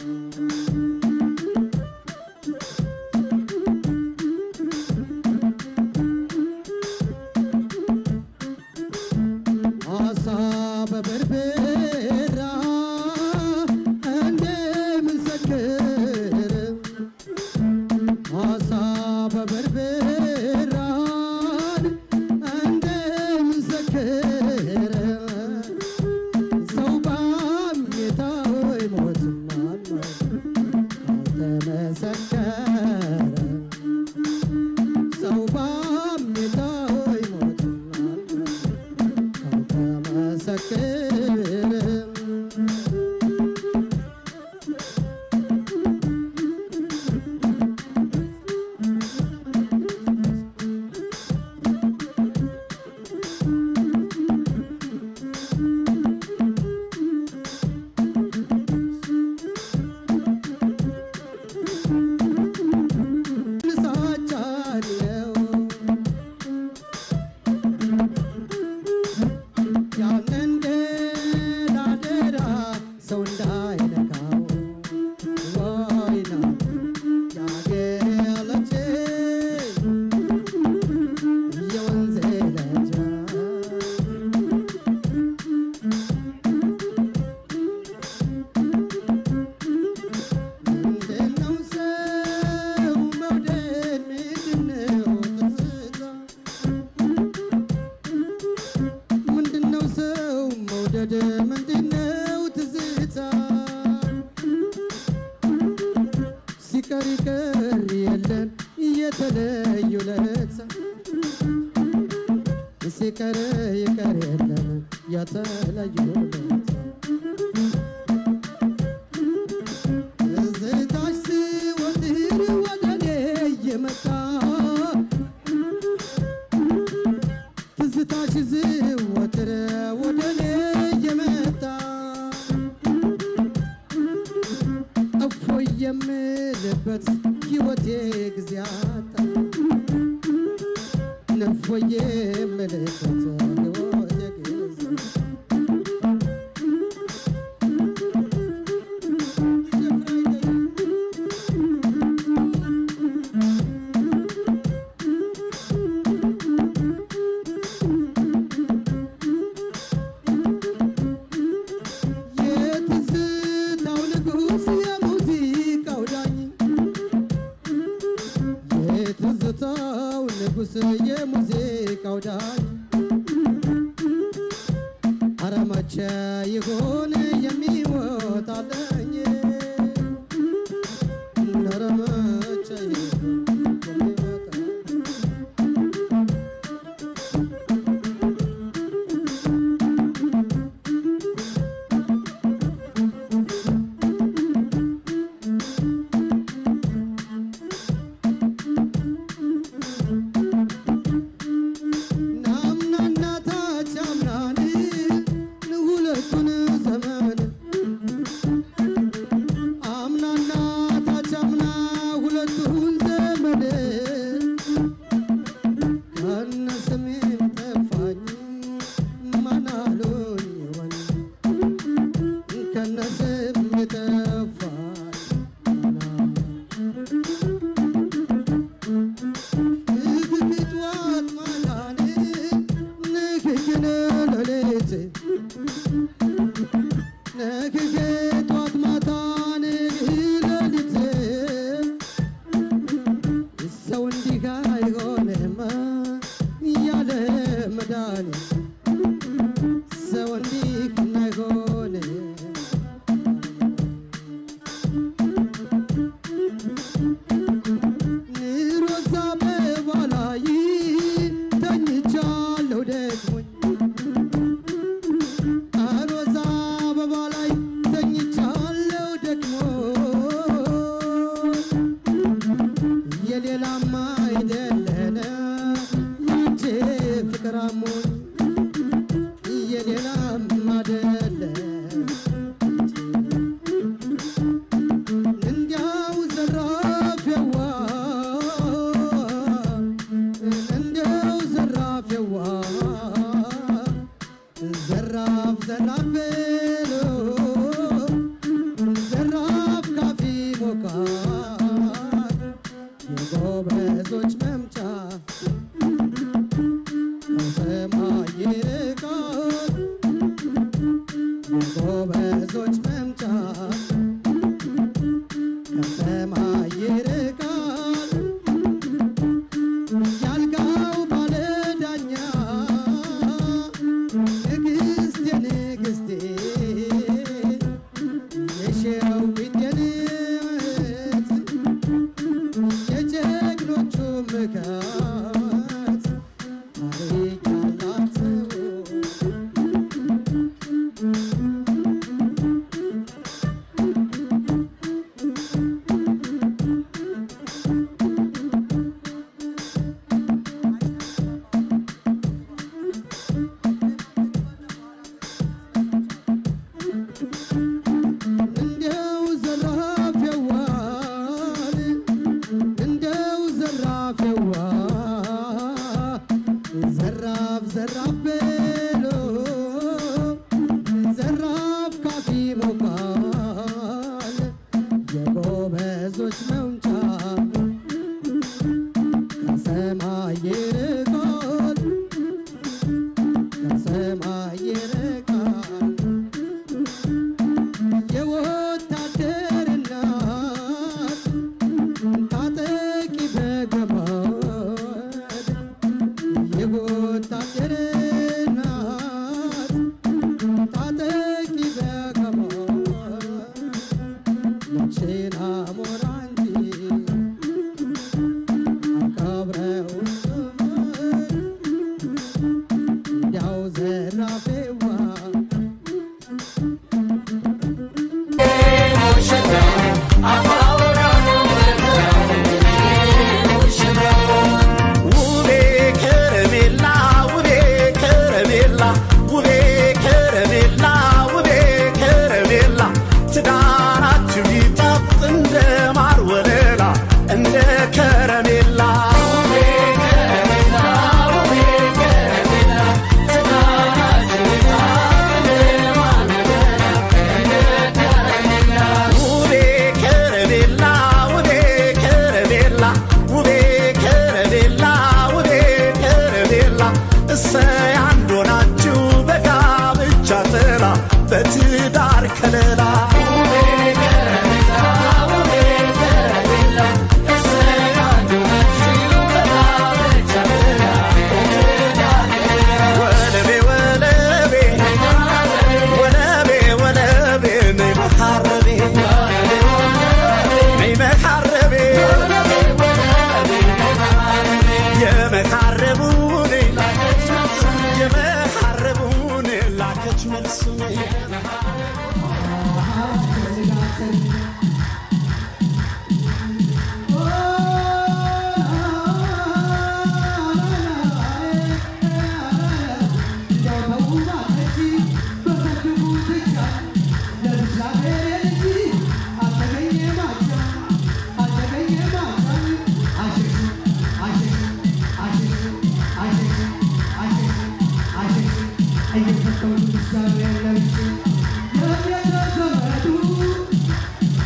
G: አሳ በበርበራ እንደምንሰክር አሳ በበርበራን እንደምንሰክር ሰው ባሜታው ይሞትማል ካልተመሰከረ ሰው ባሜታው ይሞትማል ካልተመሰከረ ንሳቻለው ያንን ገዳደራ ሰው እንዳይነካው ወይና ያገለች የወንዜ ለጃ ምንድነው ሰው መውደድ ምንድነው ትዝታ ምንድነው ሰው መውደድ ምንድነው ትዝታ ሲቀር ይቀር የለን የተለዩ ለታ ሲቀር ይቀር የለን የተለዩ ለታ ትዝታሽ ሲወትር ወደ እኔ እየመጣ ትዝታሽ ሲወትር ወደ እኔ እየመጣ እፎይ የምልበት ሕይወቴ ጊዜ አጣ እፎይ የምልበት ሕይወቴ ጊዜ የትዝታው ንጉሥ የሙዚቃው ዳኝ የትዝታው ንጉሥ የሙዚቃው ዳኝ ኧረ መቼ ይሆን የሚወጣለኝ ኧረ መቼ ይሆን የሚወጣለኝ ናምናና ታች አምናን ሁለቱን ዘመን አምናና ታች አምና ሁለቱን ዘመን ከነ ስሜም ጠፋኝ ማናሉኝ ይሆን ከነ ስሜ ጠፋኝ ንግግጧት ማታን ንግግን ሌሊት ንግግጧት ማታን ሌሊት ሰው እንዲህ አይሆንም ያለ መድኃኒት ሰው እንዲህ አይሆንም ሮዛ አበባ ላይ ተኝቻለሁ ደክሞኝ ሮዛ ዘራፍ በሎ ዘራፍ ካፊ ሞቃት የጎበዞች መምጫ ከሰማይ ይርቃል የጎበዞች መምጫ ከሰማይ ይርቃል ያልጋው ባለዳኛ ንግስቴ ንግስቴ የሸዊት የንት የጀግኖቹ ምካት ታሪክ ያላት ሰው እንደው ዘራፍ የዋል እንደው ዘራፍ የዋ ዘራፍ ዘራፍ በሎ ዘራፍ ካፊ ሞቃል የጎበዞች መውጫ ከሰማይ ይርቃል ከሰማይ ይርቃል የወታደር እናት ታጠቂ በገመድ የወታደር እናት ታጠቂ በገመድ መቼና ሞራ እንጂ አቀብረው ዘመድ እንዲያው ዘራፌዋ
D: ውቤ ከረሜላ ውቤ ከረሜላ ውቤ ከረሜላ ውቤ ከረሜላ ትዳራችሁ ይጣፍጥ እንደ ማር ወለላ እንደ ከረሜላ ውቤ ከረሜላ ውቤ ከረሜላ ውቤ ከረሜላ ውቤ ከረሜላ እሰይ አንድ ሆናችሁ በጋብቻ ጥላ በትዳር ከለላ ወለቤ ወለቤ ወለቤ ወለቤ ነይ መሐረቤ ነይ መሐረቤ የመሐረቡን የመሐረቡን ላከች መልሱ
G: Thank you.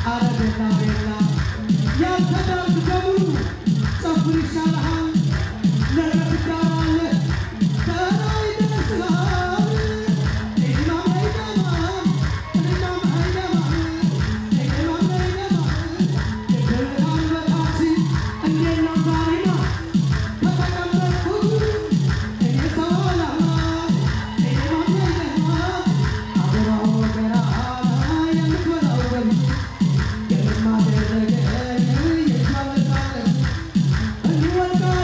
G: Yeah.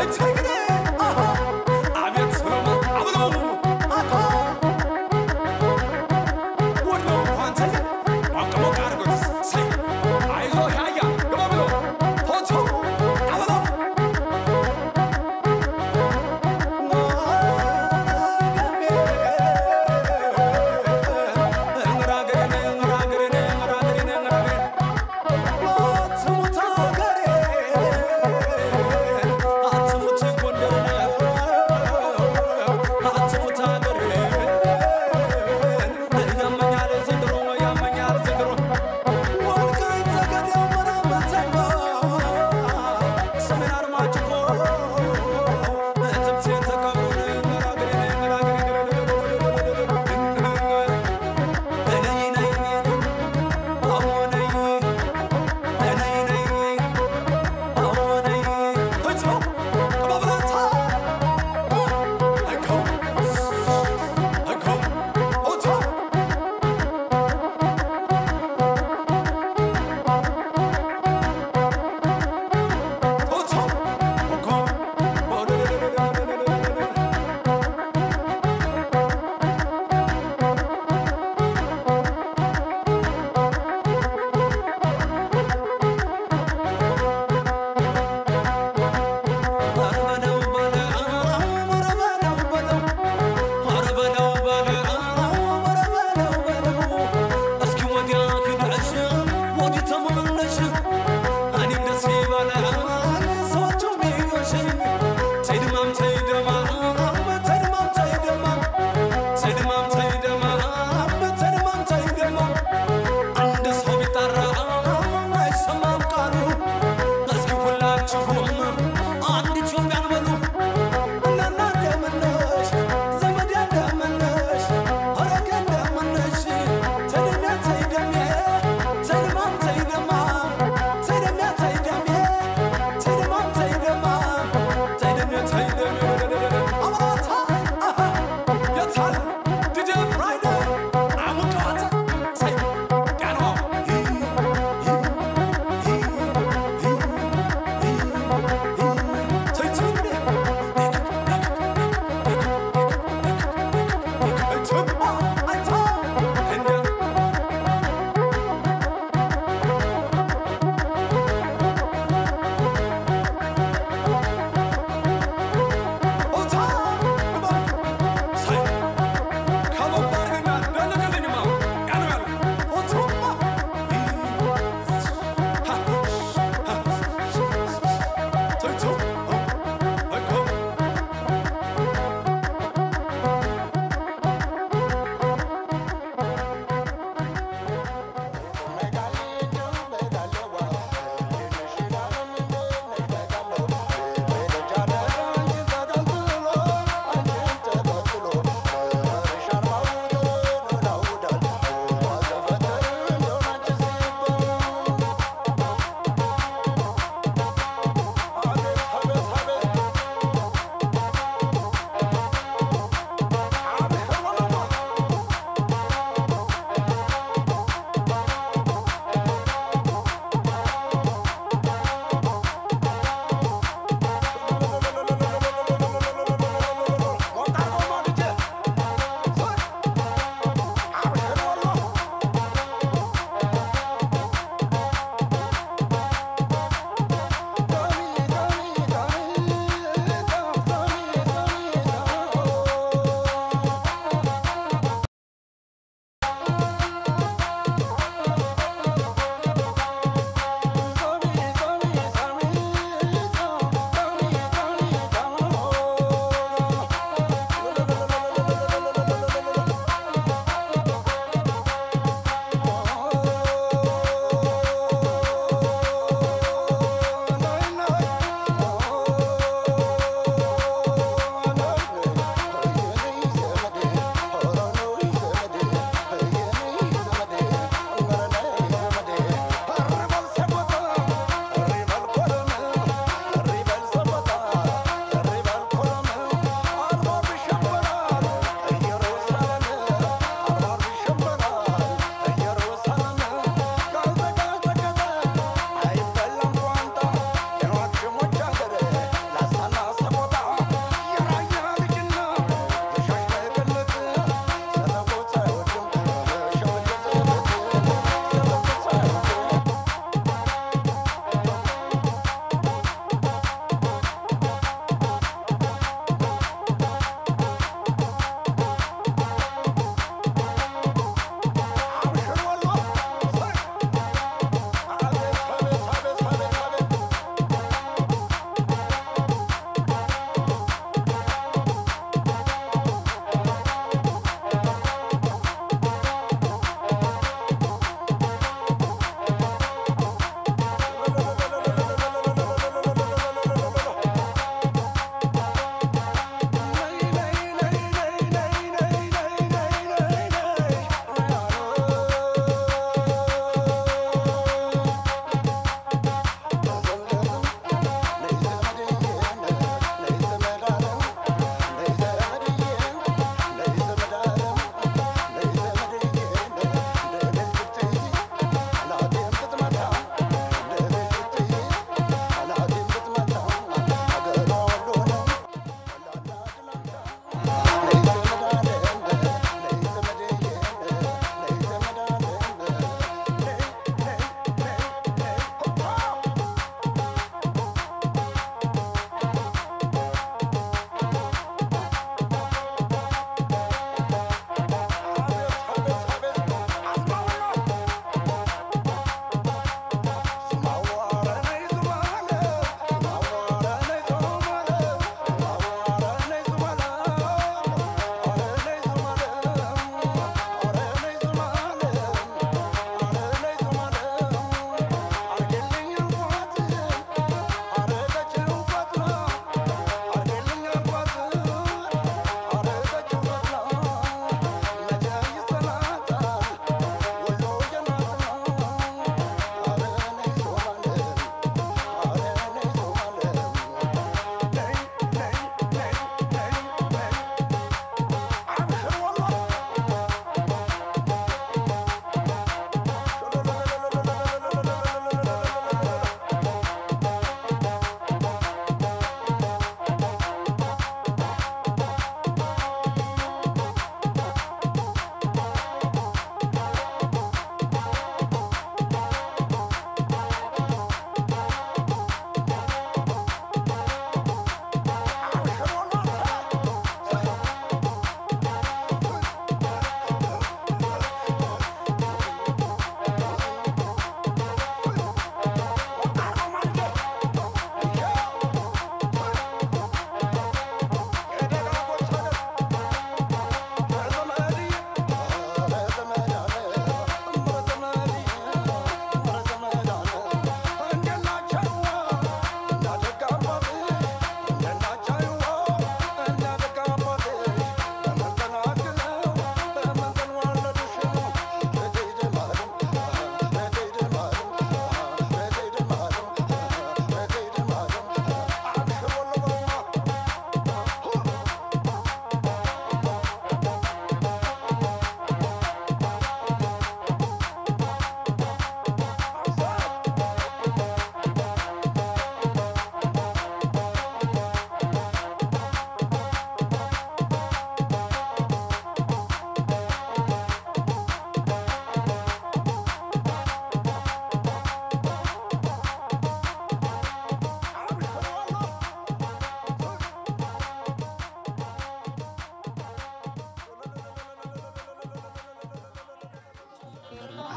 D: አትሙት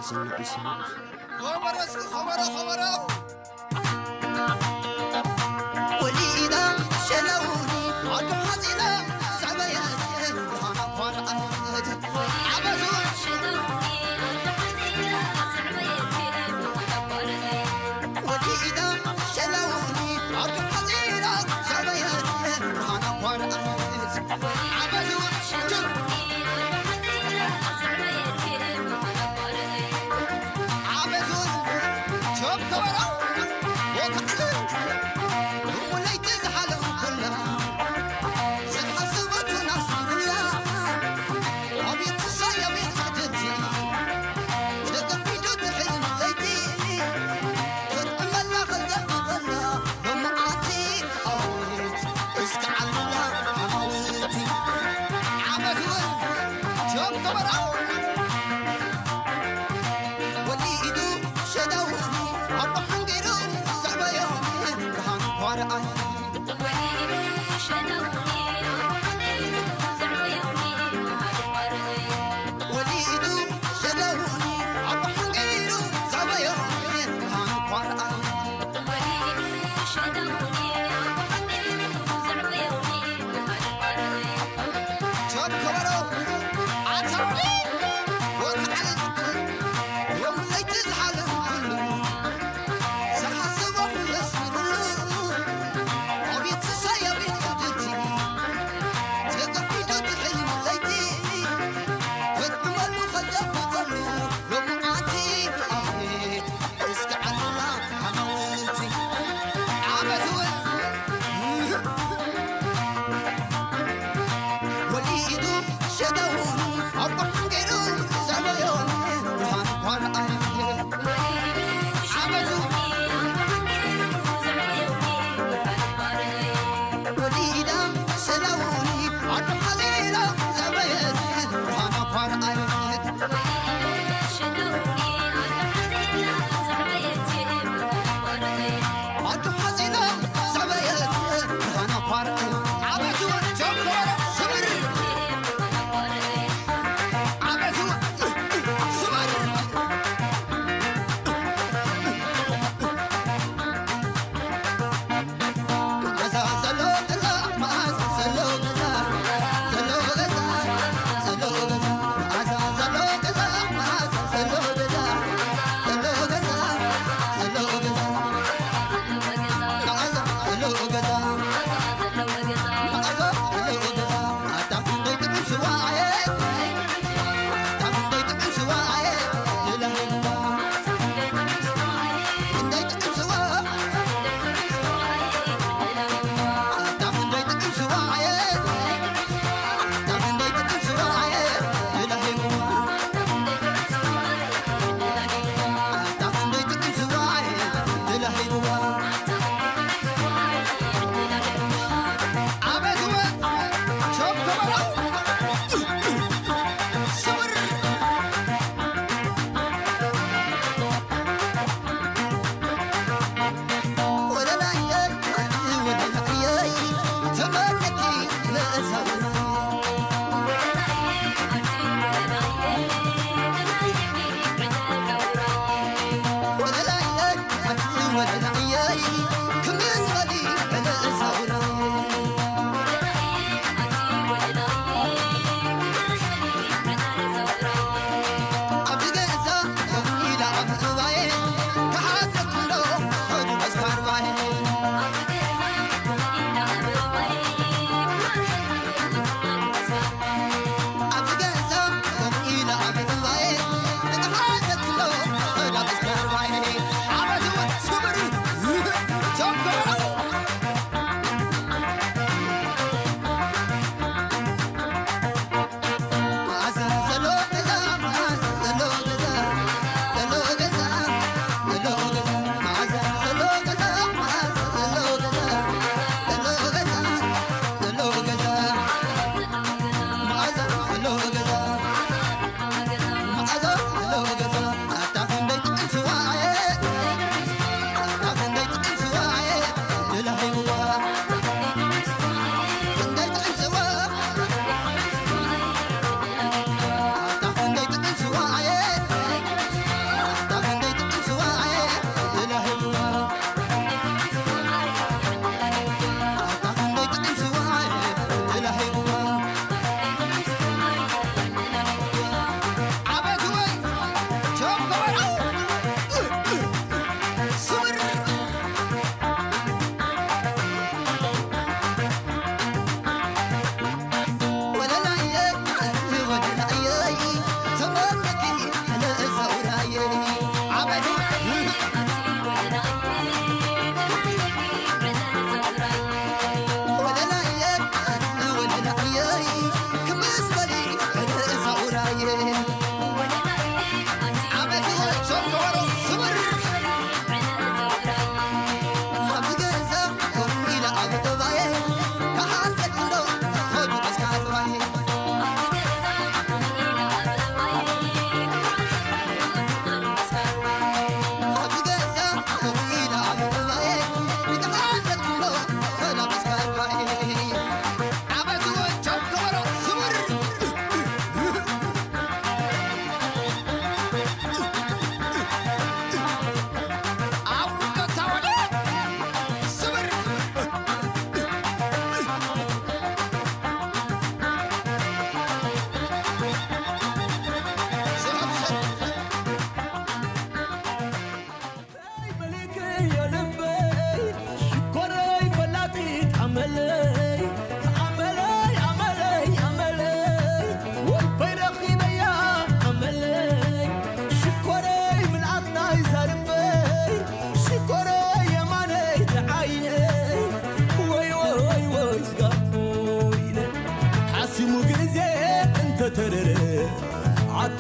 B: وليدا شلوني عقب حزينة زعبيات برهان أخوان أهد عبزون وليدا شلوني عقب حزينة زعبيات برهان أخوان أهد عبزون عبزون شوف كورة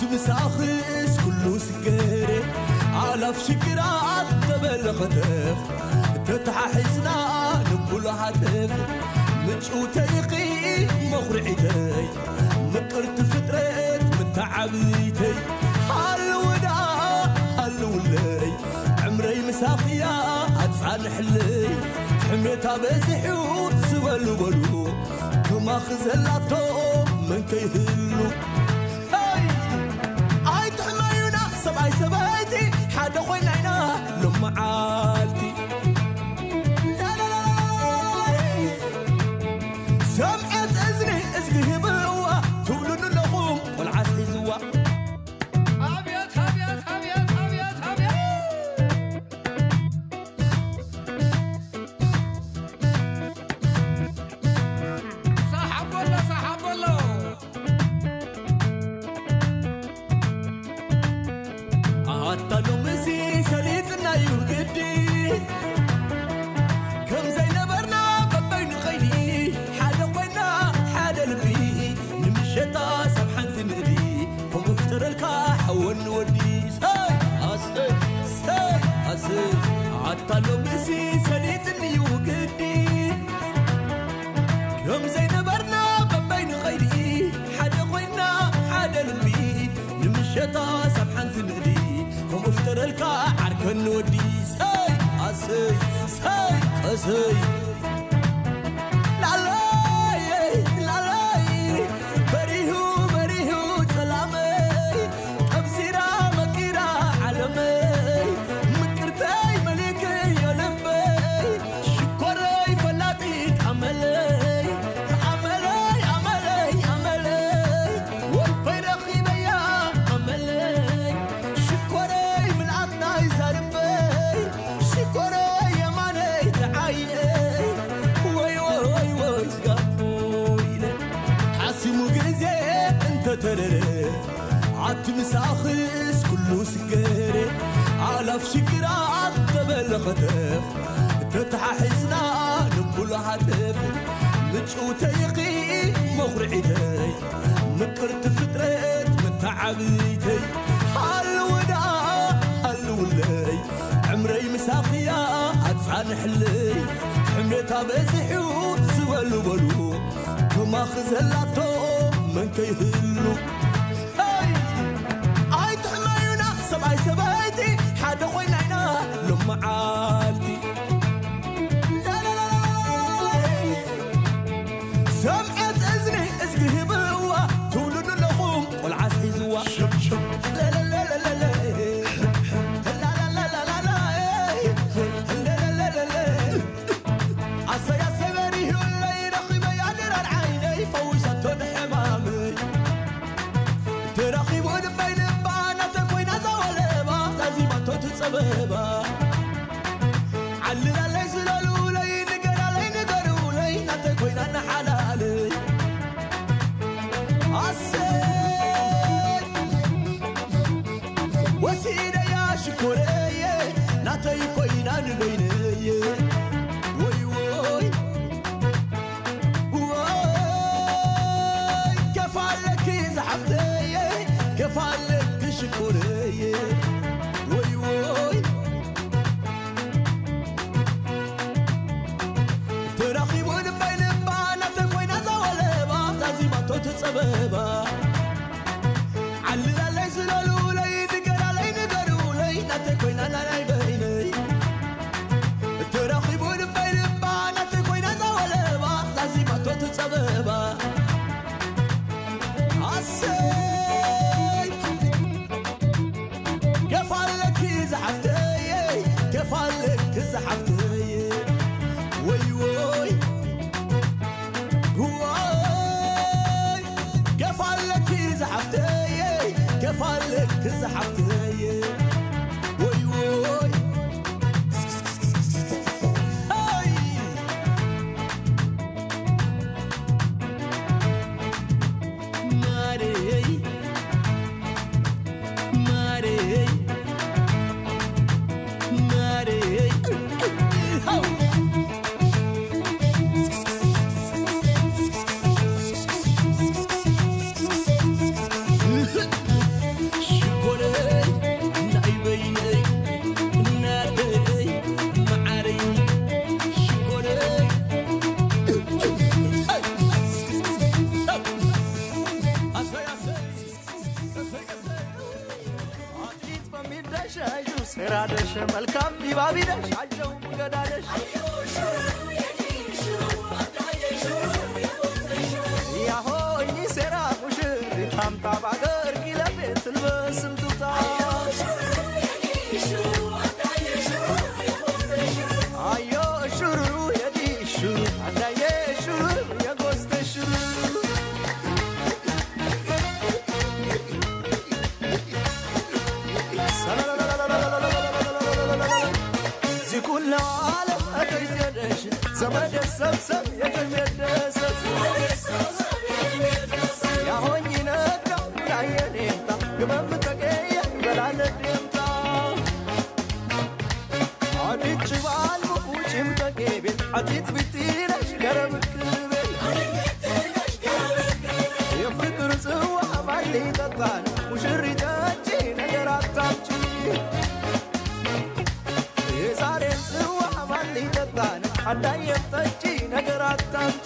D: مساخس كله سكري على في شكرات تبل خطف تتححزنا نقول هاتف مجو تيقي مخرعتي مقرت فترت متعبيتي هالودا هالولي عمري مساخيا أتصالح لي حميتها بزحو سبلو بلو كما خزلاتو من كيهلو هاي هاي تحمينا سبعي سبايتي حدا خوينا لما عالتي لا لا لا سمعت اذني ازقه بوا تولن لهم والعسل زوا
C: አቤት አቤት አቤት አቤት አቤት ሳሓበሎ ሳሓበሎ
D: ኣታሎ ምዚ ሰሊጥና እዩ ግዲ ከም ዘይነበርና በበይኑ ኸይዲ ሓደ ኮይና ሓደ ልቢ ንምሸጣ ሰብ ሓንቲ ንእዲ ከምኡ ፍጠረልካ ሓወኒ ወዲ ሰይ ኣሰይ ሰይ ኣሰይ ኣታሎ ምዚ ሰሊጥን እዩ ግዲ ከም ዘይነበርና በበይኑ ኸይዲ ሓደ ኮይና ሓደ ልቢ ንምሸጣ ሰብ ሓንቲ ንእዲ ከምኡ ፍጠረልካ ዓርከኒ ወዲ ሰይ ኣሰይ ሰይ ቀሰይ ላለይ ላለይ በሪሁ በሪሁ ሰላመይ ቀብሲራ መቂራ ዓለመይ ምቅርተይ መሊከይ የልበይ ሽኮረይ ፈላጢት ኣመለይ ኣመለይ ኣመለይ ኣመለይ ወልፈይ ረኺበያ ኣመለይ ሽኮረይ ምልኣትናይ ዛርበይ ሽኮረይ የማነይ ተዓይነይ ወይ ወይ ወይ ስጋቶ ኢለ ሓሲሙ ግዜ እንተተረረ ዓቲ ምሳኽስ ኩሉ ስገረ ኣላፍ ሽግራት ተበለ ኸተፍ ተተሓሒዝና ንኩሉ ሃተፍ ምጭውተይኺ መኹርዒተይ ምቅርቲ ፍጥረት መተዓብይተይ ሃልውዳ ሃልውለይ ዕምረይ ምሳኽያ ኣፃንሕለይ ሕምነታ በዝሑ ዝበሉ በሉ ክማኽ ዘላቶ መን ከይህሉ ሄይ! ኣይትሕመዩና ሰብኣይ ሰበይቲ ሓደ ኮይና ኢና ሎመዓልቲ ሰምዐት እዝኒ እዝጊ ህብዋ ትውልዱ ኣለኹም ቆልዓስ ሒዝዋ ለለለለለለ ላላላላላ ለለለለለ ዓሰይ ዓሰይ በሪሁለይ ረኺበይ ኣድራር ዓይነይ ፈዊሰቶ ንሕማመይ ተራኺቡ ድበይ ልባ ናተ ኮይና ዘወለባ ዛዚማቶ ትፀበባ ዓልላለይ ዝለሉለይ ንገራለይ ንገሩለይ ናተ ኮይና ናሓላለይ ኣሰይ ወሲደያ ሽኮረየ ናተይ ኮይና ንበይነየ ወይ ወይ ወይ ከፋለኪ ዝሓፍተየ ከፋለኪ ሽኮረየ ወይ ወይ ተራኺቡ ንበይ ልባ ናተ ኮይና ዘወለባ ዛዚማቶ ትፀበባ ዓልላለይ ዝለሉለይ ንገራለይ ንገሩለይ ናተ ኮይና ናናይ በይነይ ተራኺቡ ንበይ ልባ ናተ ኮይና ዘወለባ ዛዚማቶ ትፀበባ ኣሰይ ገፋለኪ ዝሓፍተየ ገፋለኪ ዝሓፍተየ ወይ ወይ ወይ ገፋለኪ ዝሓፍተየ ገፋለኪ ዝሓፍተየ ወይ ወይ ሄይ! ሰራደሽ መልካም ዲባቢነሽ አየው ገዳደሽ ያሆ እኚ ሴራ ሙሽሪት አምጣ ባገር ኪለቤት ልበስም ቱታ አዮ ሹሩሩ የዲ ሹሩ አዳዬ ሹሩሩ የጎስተ ሹሩሩ ዚኩላው ዓለም እትይዘደሽ ዘመደ ሰብሰብ የቅድሜደሰብ ያሆኝ ነግረው ላየኔምታ ግመም ተገየ በላለዴምታ አድች ባልሙ ውጭም ተቄቤል አቲት ቢትነሽ ገረብክቤል የፍቅር ጽዋ ማን ይጠጣል ሙሽሪት ጠጪ ነገር አታምጪ የዛሬን ጽዋ ማን ይጠጣል አዳየም ጠጪ ነገር አታምጪ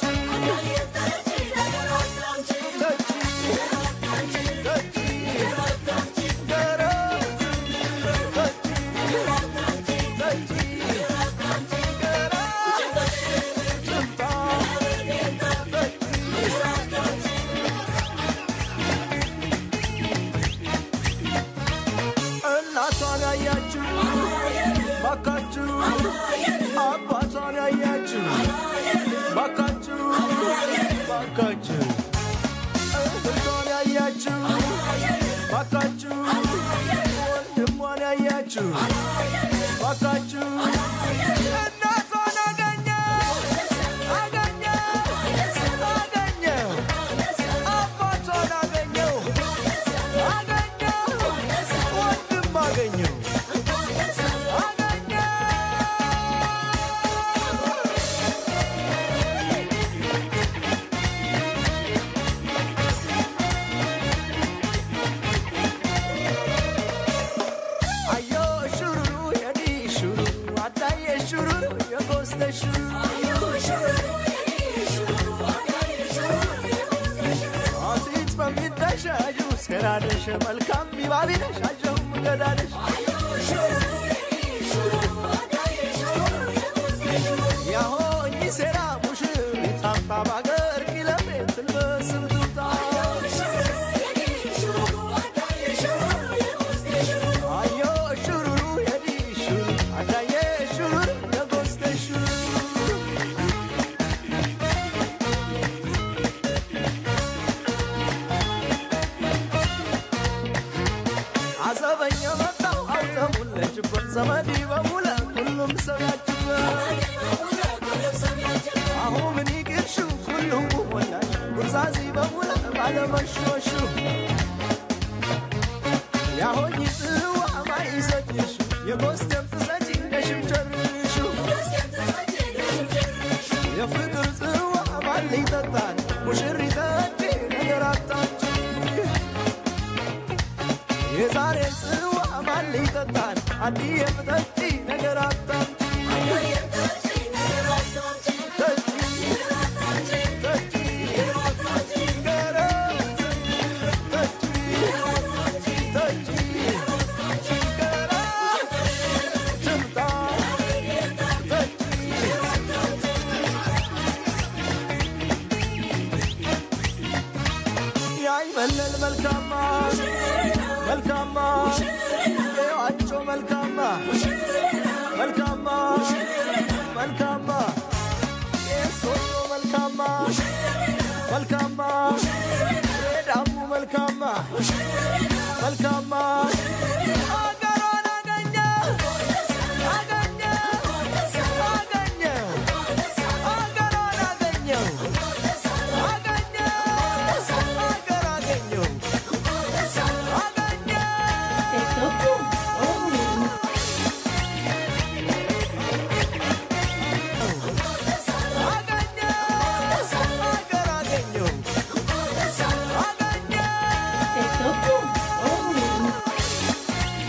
D: ጠጪ ጠጪ ገረ ጠጪ ጠጪ ገረ ትምጣ ጠጪ እናቷን ያያችሁ ባካችሁ አባቷን ያያችሁ ባካችሁ ባካችሁ እህቷን ያያችሁ ባካችሁ ወንድሟን ያያችሁ ባካችሁ እናቷን አገኘ አገኘ አገኘ አባቷን አገኘው አገኘው ወንድም አገኘው አገኘው አዮ ሹሩሩ የዲ ሹሩ አዳዬ ሹሩሩ የጎስተ ሹሩ አቲት በሚደሻዩ ሴራደሽ መልካም ቢባቢነሽ አጀው ገዳደሽ ያሆ እኚ ሴራ ሙሽሪት አምጣ ባገር ኪለቤት ልበስም ቱታ አዮ ሹሩሩ የዲ ሹሩ አዳዬ ሹሩሩ የጎስተ ሹሩ አዘበኛ መጣው አውተሙለችበት ዘመዲ በሙለ ሁሉም ሰው ያችበት አሁ ምን ይቅርሹ ሁሉም ሞላሽ ጉርዛዚ በሙለ ባለመሾሹ ያሆኝ ጽዋ ማይሰጭሽ የጎስተም ትሰጪ ነሽም ጨርሹ የፍቅር ጽዋ ማን ይጠጣል ሙሽሪት ጠጪ ነገር አታች የዛሬ ጽዋ ማን ይጠጣል አዲየም ጠጪ ነገር አታምጪ ጠጪ ጠጪ ገረ ጠጪ ጠጪ ገረ ትምጣ ጠጪ ያይመለል መልካማ መልካማ ዋጮ መልካማ መልካማ መልካማ የሶሎ መልካማ መልካማ ዳሙ መልካማ መልካማ አገሯን አገኘ አገኘ አገኘ አገሯን አገኘው አገኘ አገር አገኘው አገኘ አገኘ አገር አገኘው አገኘ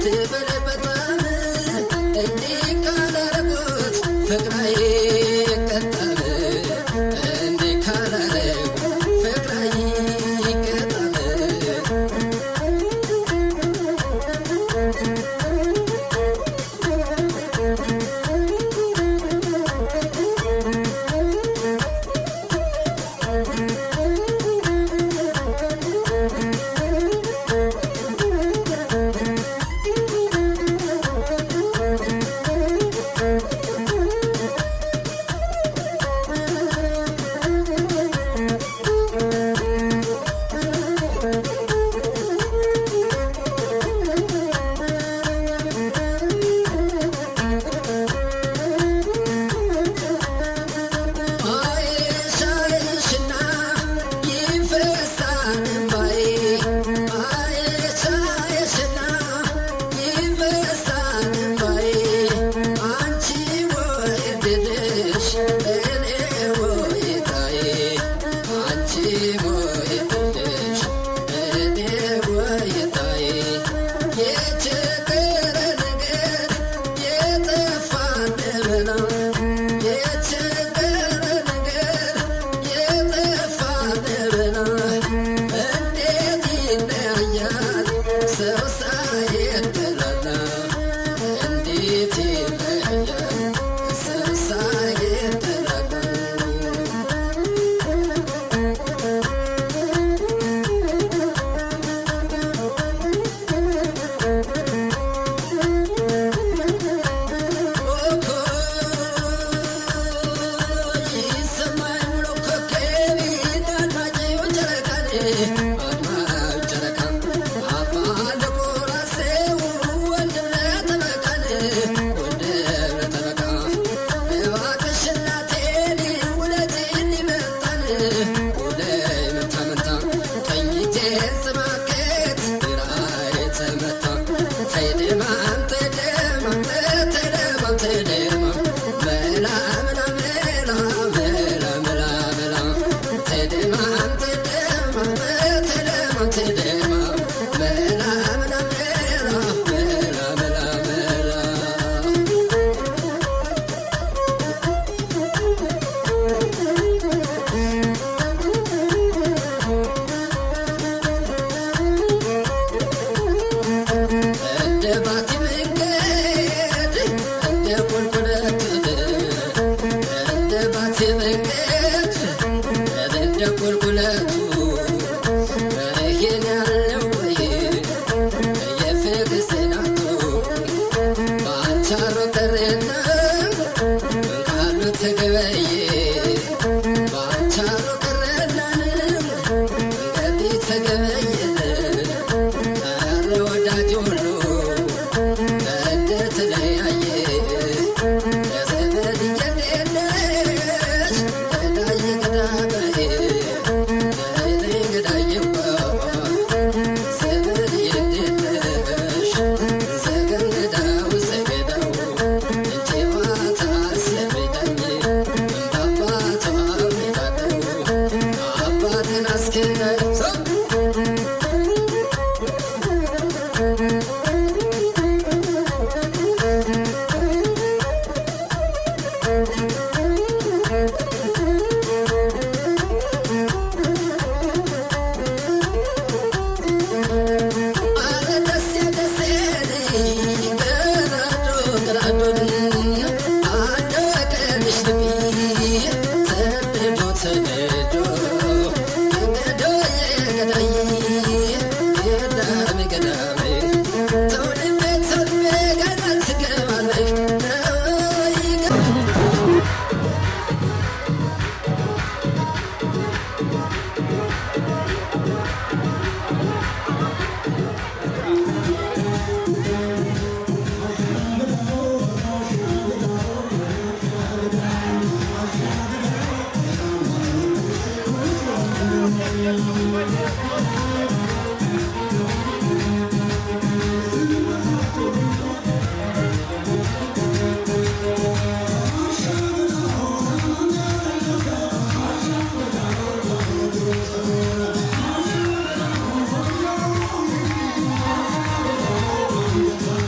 H: Thank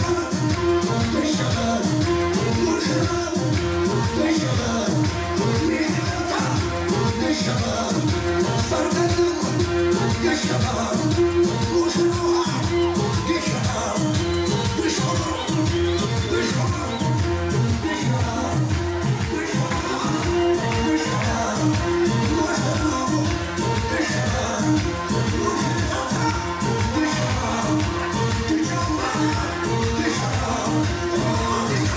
H: Thank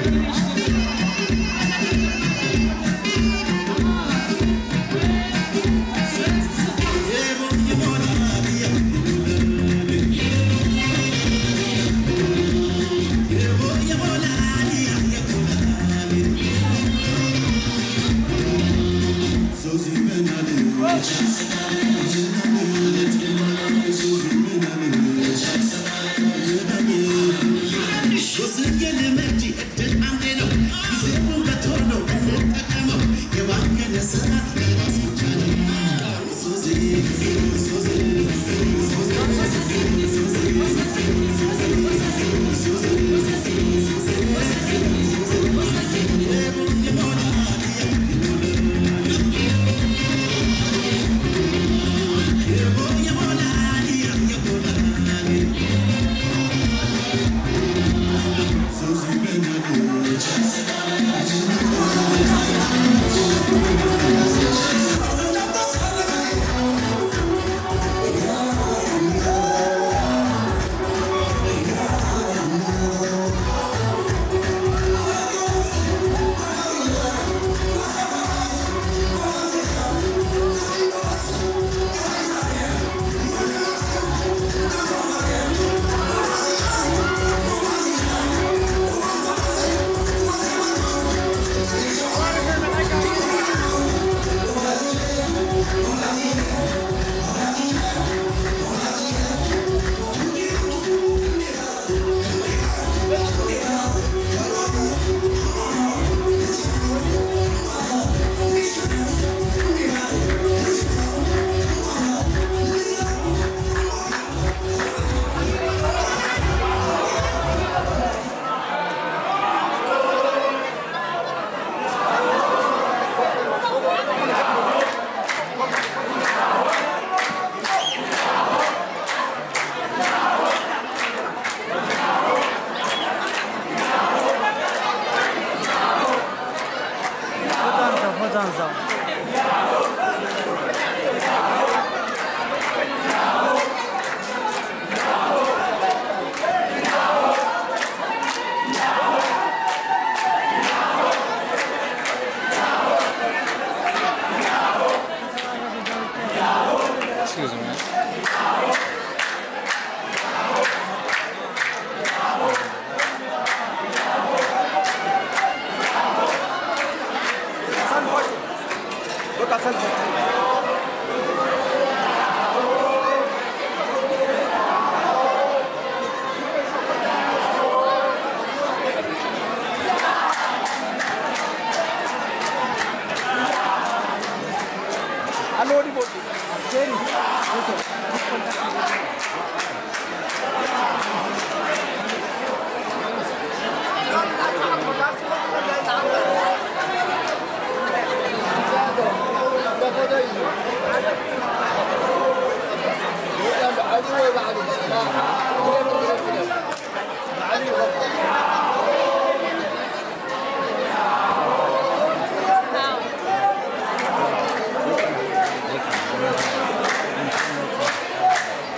H: Thank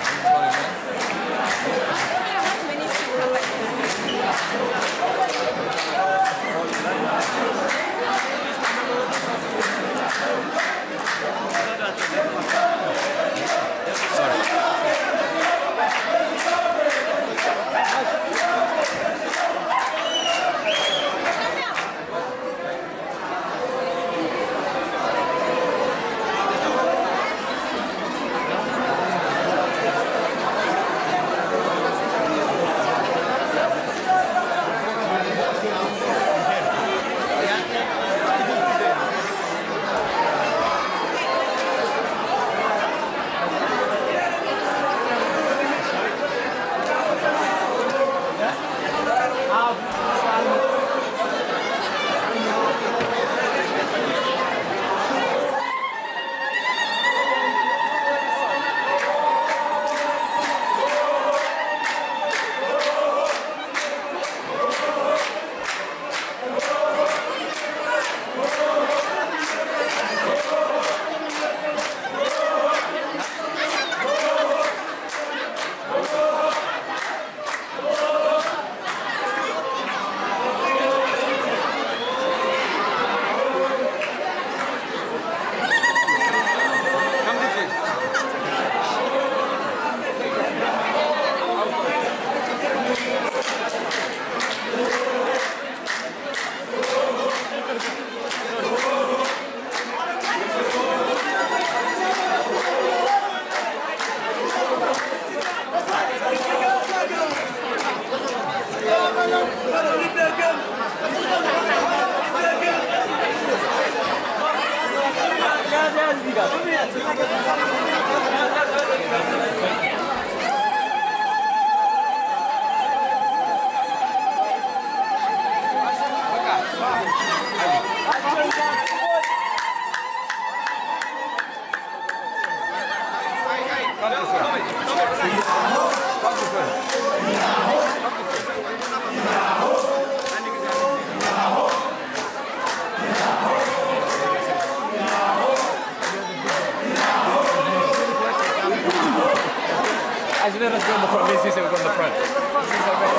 H: Actually, let's go in the front. Me and Cece will go in the front.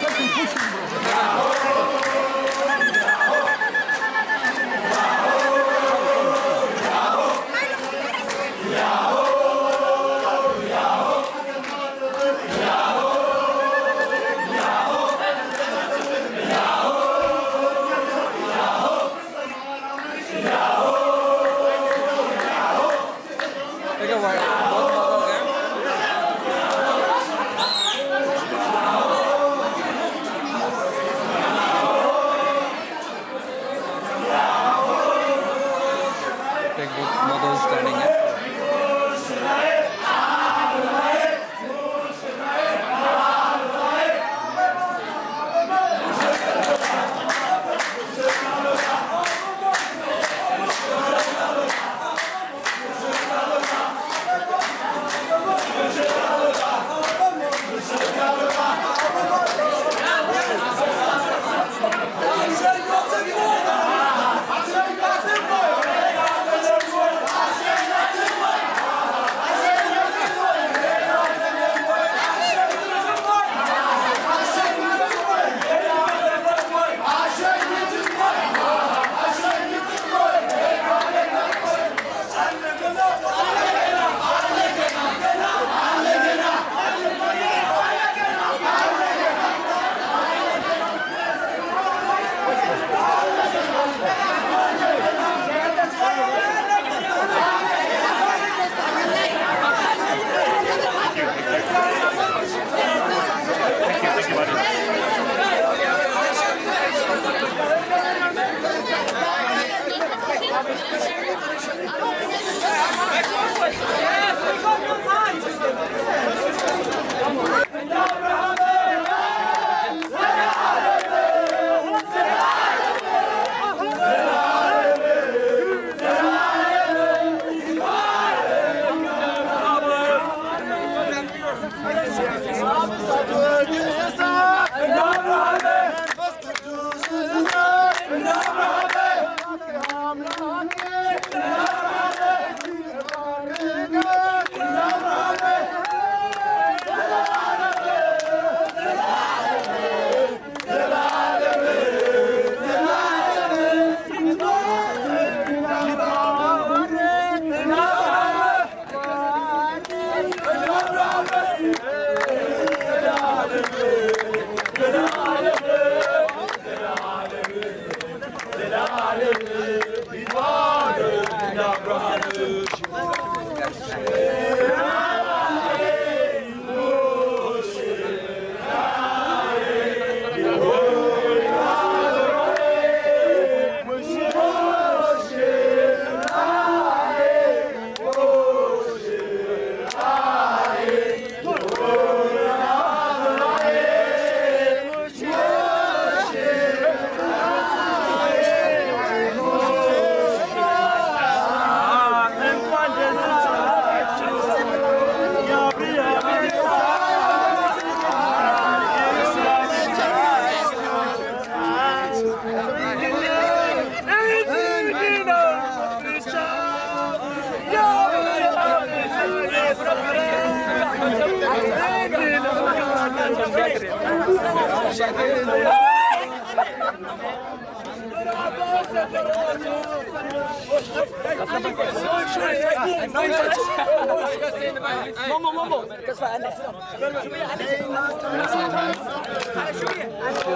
H: Take a while. Both models there. Take both models standing up.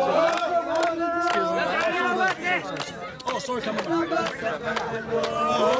D: Oh, sorry, come on.